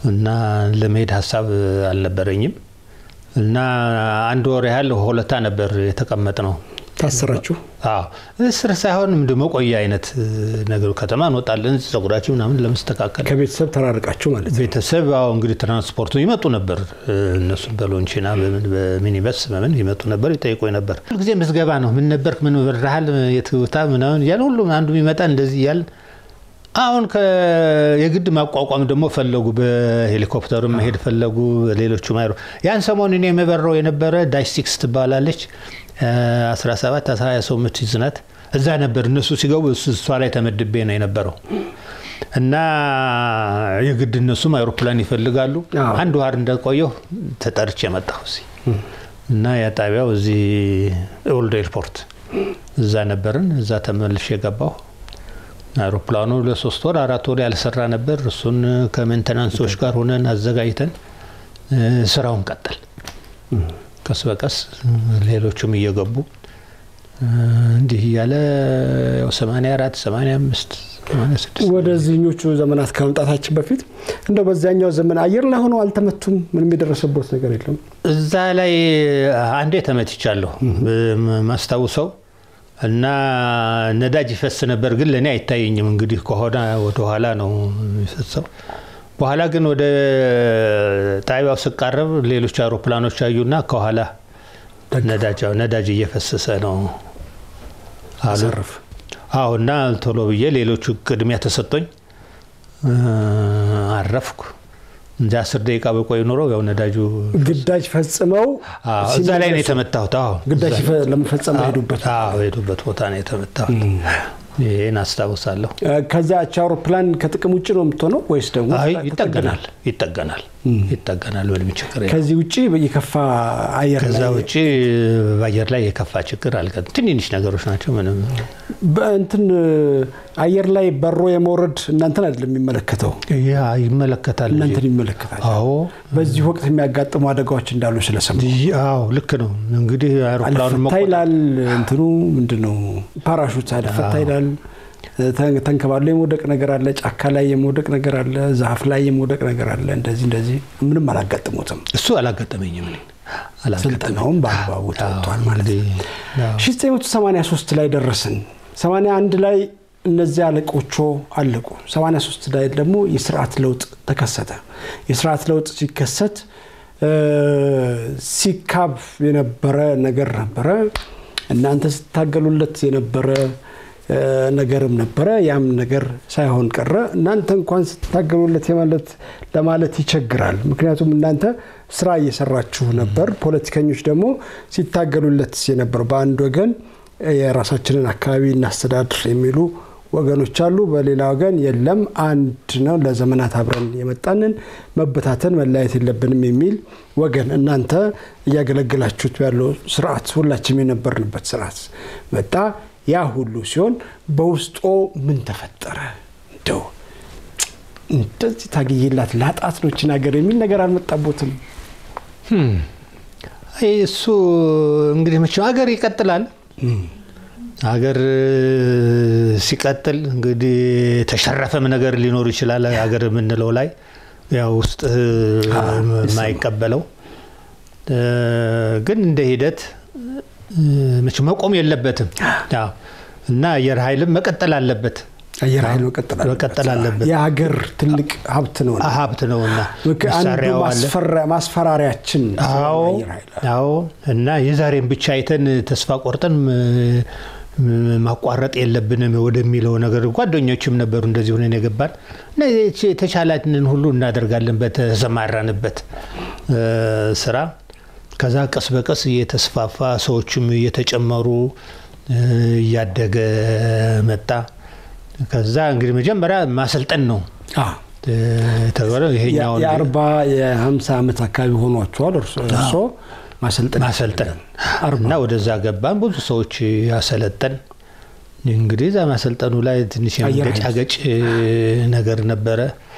እና ለመሄድ ሀሳብ አልነበረኝም እና አንድ ወር ያህል ሆለታ ነበር የተቀመጥ ነው። ታሰራችሁ? አዎ እስር ሳይሆን እንደ መቆያ አይነት ነገሩ ከተማ እንወጣለን ጸጉራችን ምናምን ለመስተካከል ከቤተሰብ ተራርቃችሁ ማለት ነው። ቤተሰብ አዎ እንግዲህ ትራንስፖርቱ ይመጡ ነበር። እነሱ በሎንቺና በምን በሚኒበስ በምን ይመጡ ነበር፣ ይጠይቁኝ ነበር። ሁልጊዜ ምዝገባ ነው። ምን ነበርክ? ምን በረሃል? የትውታ ምናምን እያለ ሁሉም አንዱ የሚመጣ እንደዚህ እያለ አሁን የግድ ማቋቋም ደግሞ ፈለጉ። በሄሊኮፕተሩ መሄድ ፈለጉ። ሌሎቹ ማይሮ ያን ሰሞኑን የምበረው የነበረ ዳሽ ሲክስ ትባላለች 17 20 ሰው የምትይዝ ናት። እዛ ነበር እነሱ ሲገቡ እሷ ላይ ተመድቤ ነው የነበረው እና የግድ እነሱም አይሮፕላን ይፈልጋሉ። አንድ ዋር እንደቆየሁ ተጠርቼ መጣሁ እዚህ እና ያ ጣቢያው እዚህ ኦልድ ኤርፖርት እዛ ነበርን። እዛ ተመልሼ የገባሁ አይሮፕላኑ ለሶስት ወር አራት ወር ያልሰራ ነበር። እሱን ከሜንተናንሶች ጋር ሆነን አዘጋጅተን ስራውን ቀጠል ቀስ በቀስ ሌሎቹም እየገቡ እንዲህ እያለ 84 85 ወደዚህኞቹ ዘመናት ከመምጣታችን በፊት እንደው በዚያኛው ዘመን አየር ላይ ሆነው አልተመቱም? ምንም የደረሰበት ነገር የለም? እዛ ላይ አንዴ ተመትቻለሁ ማስታውሰው እና ነዳጅ ይፈስ ነበር፣ ግን ለእኔ አይታየኝም። እንግዲህ ከሆነ ወደኋላ ነው የሚፈሰው። በኋላ ግን ወደ ጣቢያው ስቃረብ ሌሎች አውሮፕላኖች አዩና ከኋላ ነዳጅ እየፈሰሰ ነው አሉ። አዎ እና ቶሎ ብዬ ሌሎቹ ቅድሚያ ተሰጥቶኝ አረፍኩ። እንደ አስር ደቂቃ በቆይ ኖሮ ያው ነዳጁ ግዳጅ ፈጽመው እዛ ላይ ነው የተመታሁት። አዎ ግዳጅ ለመፈጸም ሄዱበት ሄዱበት ቦታ ነው የተመታሁት። ይህን አስታውሳለሁ። ከዚያች አውሮፕላን ከጥቅም ውጭ ነው የምትሆነው ወይስ ደግሞ ይጠገናል? ይጠገናል ይጠገናል። ምንም ችግር ከዚህ ውጭ የከፋ አየር ከዛ ውጭ በአየር ላይ የከፋ ችግር አልገ ትንንሽ ነገሮች ናቸው። ምንም በእንትን አየር ላይ በሮ የመውረድ እናንተን አይደለም የሚመለከተው፣ ያ ይመለከታል። እናንተን ይመለከታል። አዎ በዚህ ወቅት የሚያጋጥሙ አደጋዎች እንዳሉ ስለሰሙ አዎ ልክ ነው። እንግዲህ አውሮፕላኑ አልፈታ ይላል። እንትኑ ምንድን ነው ፓራሹት አልፈታ ይላል። ተንከባሎ የመውደቅ ነገር አለ። ጫካ ላይ የመውደቅ ነገር አለ። ዛፍ ላይ የመውደቅ ነገር አለ። እንደዚህ እንደዚህ ምንም አላጋጥሙትም። እሱ አላጋጠመኝም። ስልጠናውም በአግባቡ ተወጥቷል ማለት ነው። 1983 ላይ ደረስን። 81 ላይ እነዚህ አለቆቹ አለቁ። 83 ላይ ደግሞ የስርዓት ለውጥ ተከሰተ። የስርዓት ለውጥ ሲከሰት ሲካብ የነበረ ነገር ነበረ። እናንተ ስታገሉለት የነበረ ነገርም ነበረ። ያም ነገር ሳይሆን ቀረ። እናንተ እንኳን ስትታገሉለት የማለት ለማለት ይቸግራል። ምክንያቱም እናንተ ስራ እየሰራችሁ ነበር። ፖለቲከኞች ደግሞ ሲታገሉለት የነበር በአንድ ወገን የራሳችንን አካባቢ እናስተዳድር የሚሉ ወገኖች አሉ። በሌላ ወገን የለም አንድ ነው፣ ለዘመናት አብረን የመጣንን መበታተን መለያየት የለብንም የሚል ወገን። እናንተ እያገለገላችሁት ያለው ስርዓት ሁላችንም የነበርንበት ስርዓት መጣ። ያ ሁሉ ሲሆን በውስጦ ምን ተፈጠረ? እንደው እንደዚህ ታግዬላት ላጣት ነው ይህችን ሀገር የሚል ነገር አልመጣቦትም? እሱ እንግዲህ መቼም ሀገር ይቀጥላል። ሀገር ሲቀጥል እንግዲህ ተሸረፈም ነገር ሊኖር ይችላል። ሀገር የምንለው ላይ ያው ውስጥ የማይቀበለው ግን እንደ ሂደት መቼም መቆም የለበትም እና አየር ኃይልም መቀጠል አለበት። አየር ኃይል መቀጠል አለበት። የሀገር ትልቅ ሀብት ነው ሀብት ነውና አንዱ ማስፈራሪያችን አዎ። እና የዛሬን ብቻ አይተን ተስፋ ቆርጠን ማቋረጥ የለብንም ወደሚለው ነገር ጓደኞችም ነበሩ እንደዚህ ሆነን የገባን እና የተቻላችንን ሁሉ እናደርጋለን በተሰማራንበት ስራ ከዛ ቀስ በቀስ እየተስፋፋ ሰዎችም እየተጨመሩ እያደገ መጣ። ከዛ እንግዲህ መጀመሪያ ማሰልጠን ነው ተባለ። ይሄኛው የአርባ የሀምሳ ዓመት አካባቢ ሆኗቸዋል። እርሶ ማሰልጠን እና ወደዛ ገባን። ብዙ ሰዎች ያሰለጠን። እንግዲህ እዛ ማሰልጠኑ ላይ ትንሽ የመገጫገጭ ነገር ነበረ።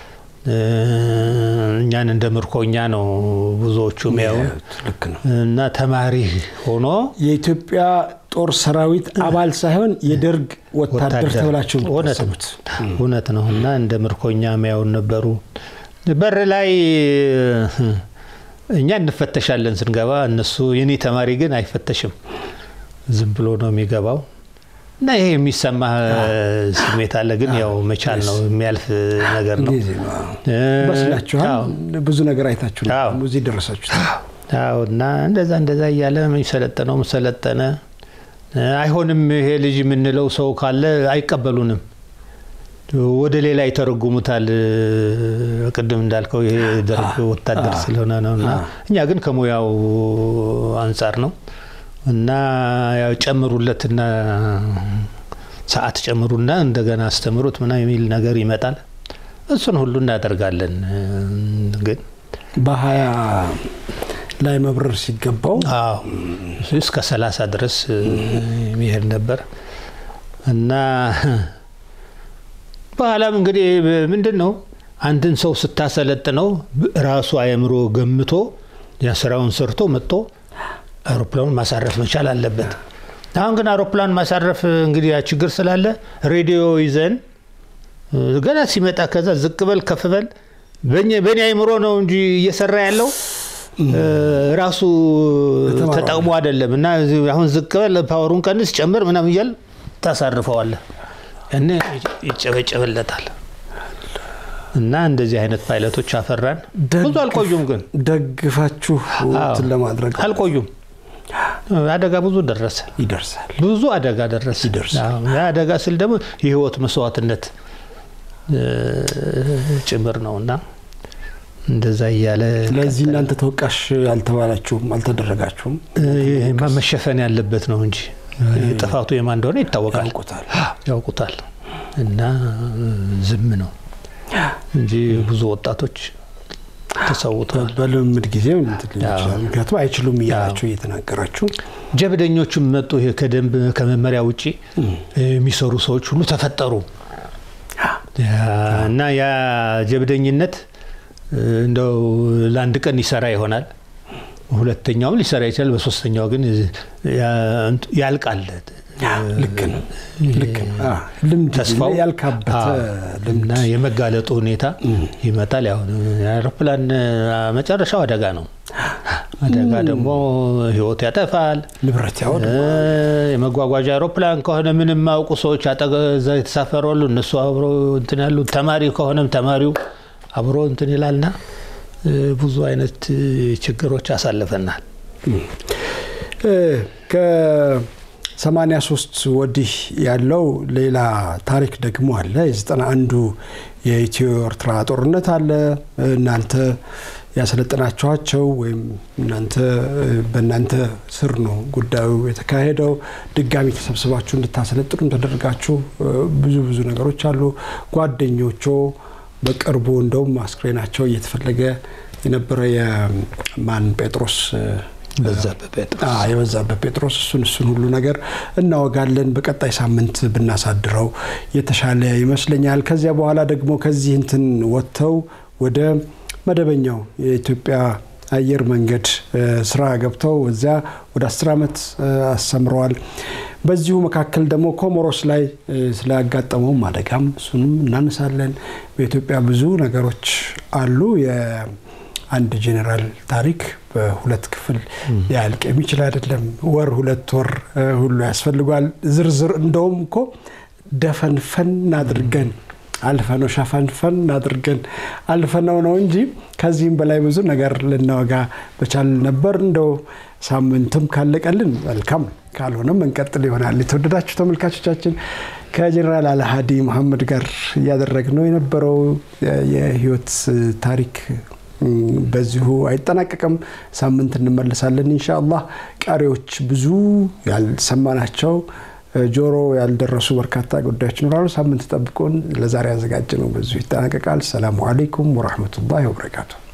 እኛን እንደ ምርኮኛ ነው ብዙዎቹ ሚያዩ እና ተማሪ ሆኖ የኢትዮጵያ ጦር ሰራዊት አባል ሳይሆን የደርግ ወታደር ተብላችሁ እውነት ነው እና እንደ ምርኮኛ ሚያዩን ነበሩ። በር ላይ እኛ እንፈተሻለን ስንገባ፣ እነሱ የኔ ተማሪ ግን አይፈተሽም፣ ዝም ብሎ ነው የሚገባው። እና ይሄ የሚሰማ ስሜት አለ። ግን ያው መቻል ነው የሚያልፍ ነገር ነው። በስላችኋል፣ ብዙ ነገር አይታችሁ እዚህ ደረሳችሁ። አዎ እና እንደዛ እንደዛ እያለ የሚሰለጠነው ሰለጠነ። አይሆንም ይሄ ልጅ የምንለው ሰው ካለ አይቀበሉንም፣ ወደ ሌላ ይተረጉሙታል። ቅድም እንዳልከው ይሄ ደርግ ወታደር ስለሆነ ነው እና እኛ ግን ከሙያው አንጻር ነው እና ያው ጨምሩለትና ሰዓት ጨምሩና እንደገና አስተምሩት ምናምን የሚል ነገር ይመጣል። እሱን ሁሉ እናደርጋለን። ግን በሀያ ላይ መብረር ሲገባው አዎ እስከ ሰላሳ ድረስ የሚሄድ ነበር እና በኋላም እንግዲህ ምንድን ነው አንድን ሰው ስታሰለጥነው ራሱ አእምሮ ገምቶ ያ ስራውን ሰርቶ መጥቶ አውሮፕላኑን ማሳረፍ መቻል አለበት። አሁን ግን አውሮፕላን ማሳረፍ እንግዲህ ያ ችግር ስላለ ሬዲዮ ይዘን ገና ሲመጣ ከዛ ዝቅ በል ከፍ በል በእኔ አይምሮ ነው እንጂ እየሰራ ያለው ራሱ ተጠቅሞ አይደለም። እና አሁን ዝቅ በል ፓወሩን ቀንስ፣ ጨምር ምናምን እያል ታሳርፈዋለህ። ያኔ ይጨበጨበለታል። እና እንደዚህ አይነት ፓይለቶች አፈራን። ብዙ አልቆዩም፣ ግን ደግፋችሁ እንትን ለማድረግ አልቆዩም። አደጋ ብዙ ደረሰ፣ ይደርሳል። ብዙ አደጋ ደረሰ። ይደርሳል። አደጋ ስል ደግሞ የህይወት መስዋዕትነት ጭምር ነው እና እንደዛ እያለ ስለዚህ እናንተ ተወቃሽ አልተባላችሁም፣ አልተደረጋችሁም። ይሄማ መሸፈን ያለበት ነው እንጂ ጥፋቱ የማን እንደሆነ ይታወቃል፣ ያውቁታል። ያውቁታል። እና ዝም ነው እንጂ ብዙ ወጣቶች ተሰውተዋል። በልምምድ ጊዜ እንትን ሊል ይችላል። ምክንያቱም አይችሉም እያላችሁ እየተናገራችሁ ጀብደኞቹም መጡ። ይሄ ከደንብ ከመመሪያ ውጭ የሚሰሩ ሰዎች ሁሉ ተፈጠሩ እና ያ ጀብደኝነት እንደው ለአንድ ቀን ይሰራ ይሆናል። ሁለተኛውም ሊሰራ ይችላል። በሶስተኛው ግን ያልቃል። ልክ ነው፣ ልክ ነው። ልምድ ተስፋው ያልካበተ እና የመጋለጡ ሁኔታ ይመጣል። ያው የአውሮፕላን መጨረሻው አደጋ ነው። አደጋ ደግሞ ህይወት ያጠፋል፣ ንብረት ያወድ የመጓጓዣ አውሮፕላን ከሆነ ምንም የማያውቁ ሰዎች አጠገዛ የተሳፈሩ አሉ። እነሱ አብሮ እንትን ያሉ፣ ተማሪ ከሆነም ተማሪው አብሮ እንትን ይላልና ብዙ አይነት ችግሮች አሳልፈናል። ከሰማኒያ ሶስት ወዲህ ያለው ሌላ ታሪክ ደግሞ አለ። የዘጠና አንዱ የኢትዮ ኤርትራ ጦርነት አለ። እናንተ ያሰለጠናችኋቸው ወይም እናንተ በእናንተ ስር ነው ጉዳዩ የተካሄደው። ድጋሚ ተሰብስባችሁ እንድታሰለጥኑም ተደርጋችሁ ብዙ ብዙ ነገሮች አሉ። ጓደኞቾ በቅርቡ እንደውም አስክሬናቸው እየተፈለገ የነበረ የማን ጴጥሮስ የበዛበት ጴጥሮስ እሱን እሱን ሁሉ ነገር እናወጋለን። በቀጣይ ሳምንት ብናሳድረው የተሻለ ይመስለኛል። ከዚያ በኋላ ደግሞ ከዚህ እንትን ወጥተው ወደ መደበኛው የኢትዮጵያ አየር መንገድ ስራ ገብተው እዚያ ወደ አስር ዓመት አስተምረዋል። በዚሁ መካከል ደግሞ ኮሞሮስ ላይ ስላጋጠመውም አደጋም እሱንም እናነሳለን። በኢትዮጵያ ብዙ ነገሮች አሉ። የአንድ ጄኔራል ታሪክ በሁለት ክፍል ሊያልቅ የሚችል አይደለም። ወር ሁለት ወር ሁሉ ያስፈልጓል። ዝርዝር እንደውም እኮ ደፈንፈን አድርገን አልፈነው ሸፈንፈን አድርገን አልፈነው ነው እንጂ ከዚህም በላይ ብዙ ነገር ልናወጋ በቻል ነበር። እንደው ሳምንትም ካለቀልን መልካም፣ ካልሆነም እንቀጥል ይሆናል። የተወደዳችሁ ተመልካቾቻችን ከጀኔራል አልሃዲ መሐመድ ጋር እያደረግነው የነበረው የህይወት ታሪክ በዚሁ አይጠናቀቅም። ሳምንት እንመለሳለን ኢንሻአላህ። ቀሪዎች ብዙ ያልሰማናቸው ጆሮ ያልደረሱ በርካታ ጉዳዮች ይኖራሉ። ሳምንት ጠብቆን ለዛሬ ያዘጋጀ ነው በዚሁ ይጠናቀቃል። ሰላሙ አሌይኩም ወራህመቱላሂ ወበረካቱ።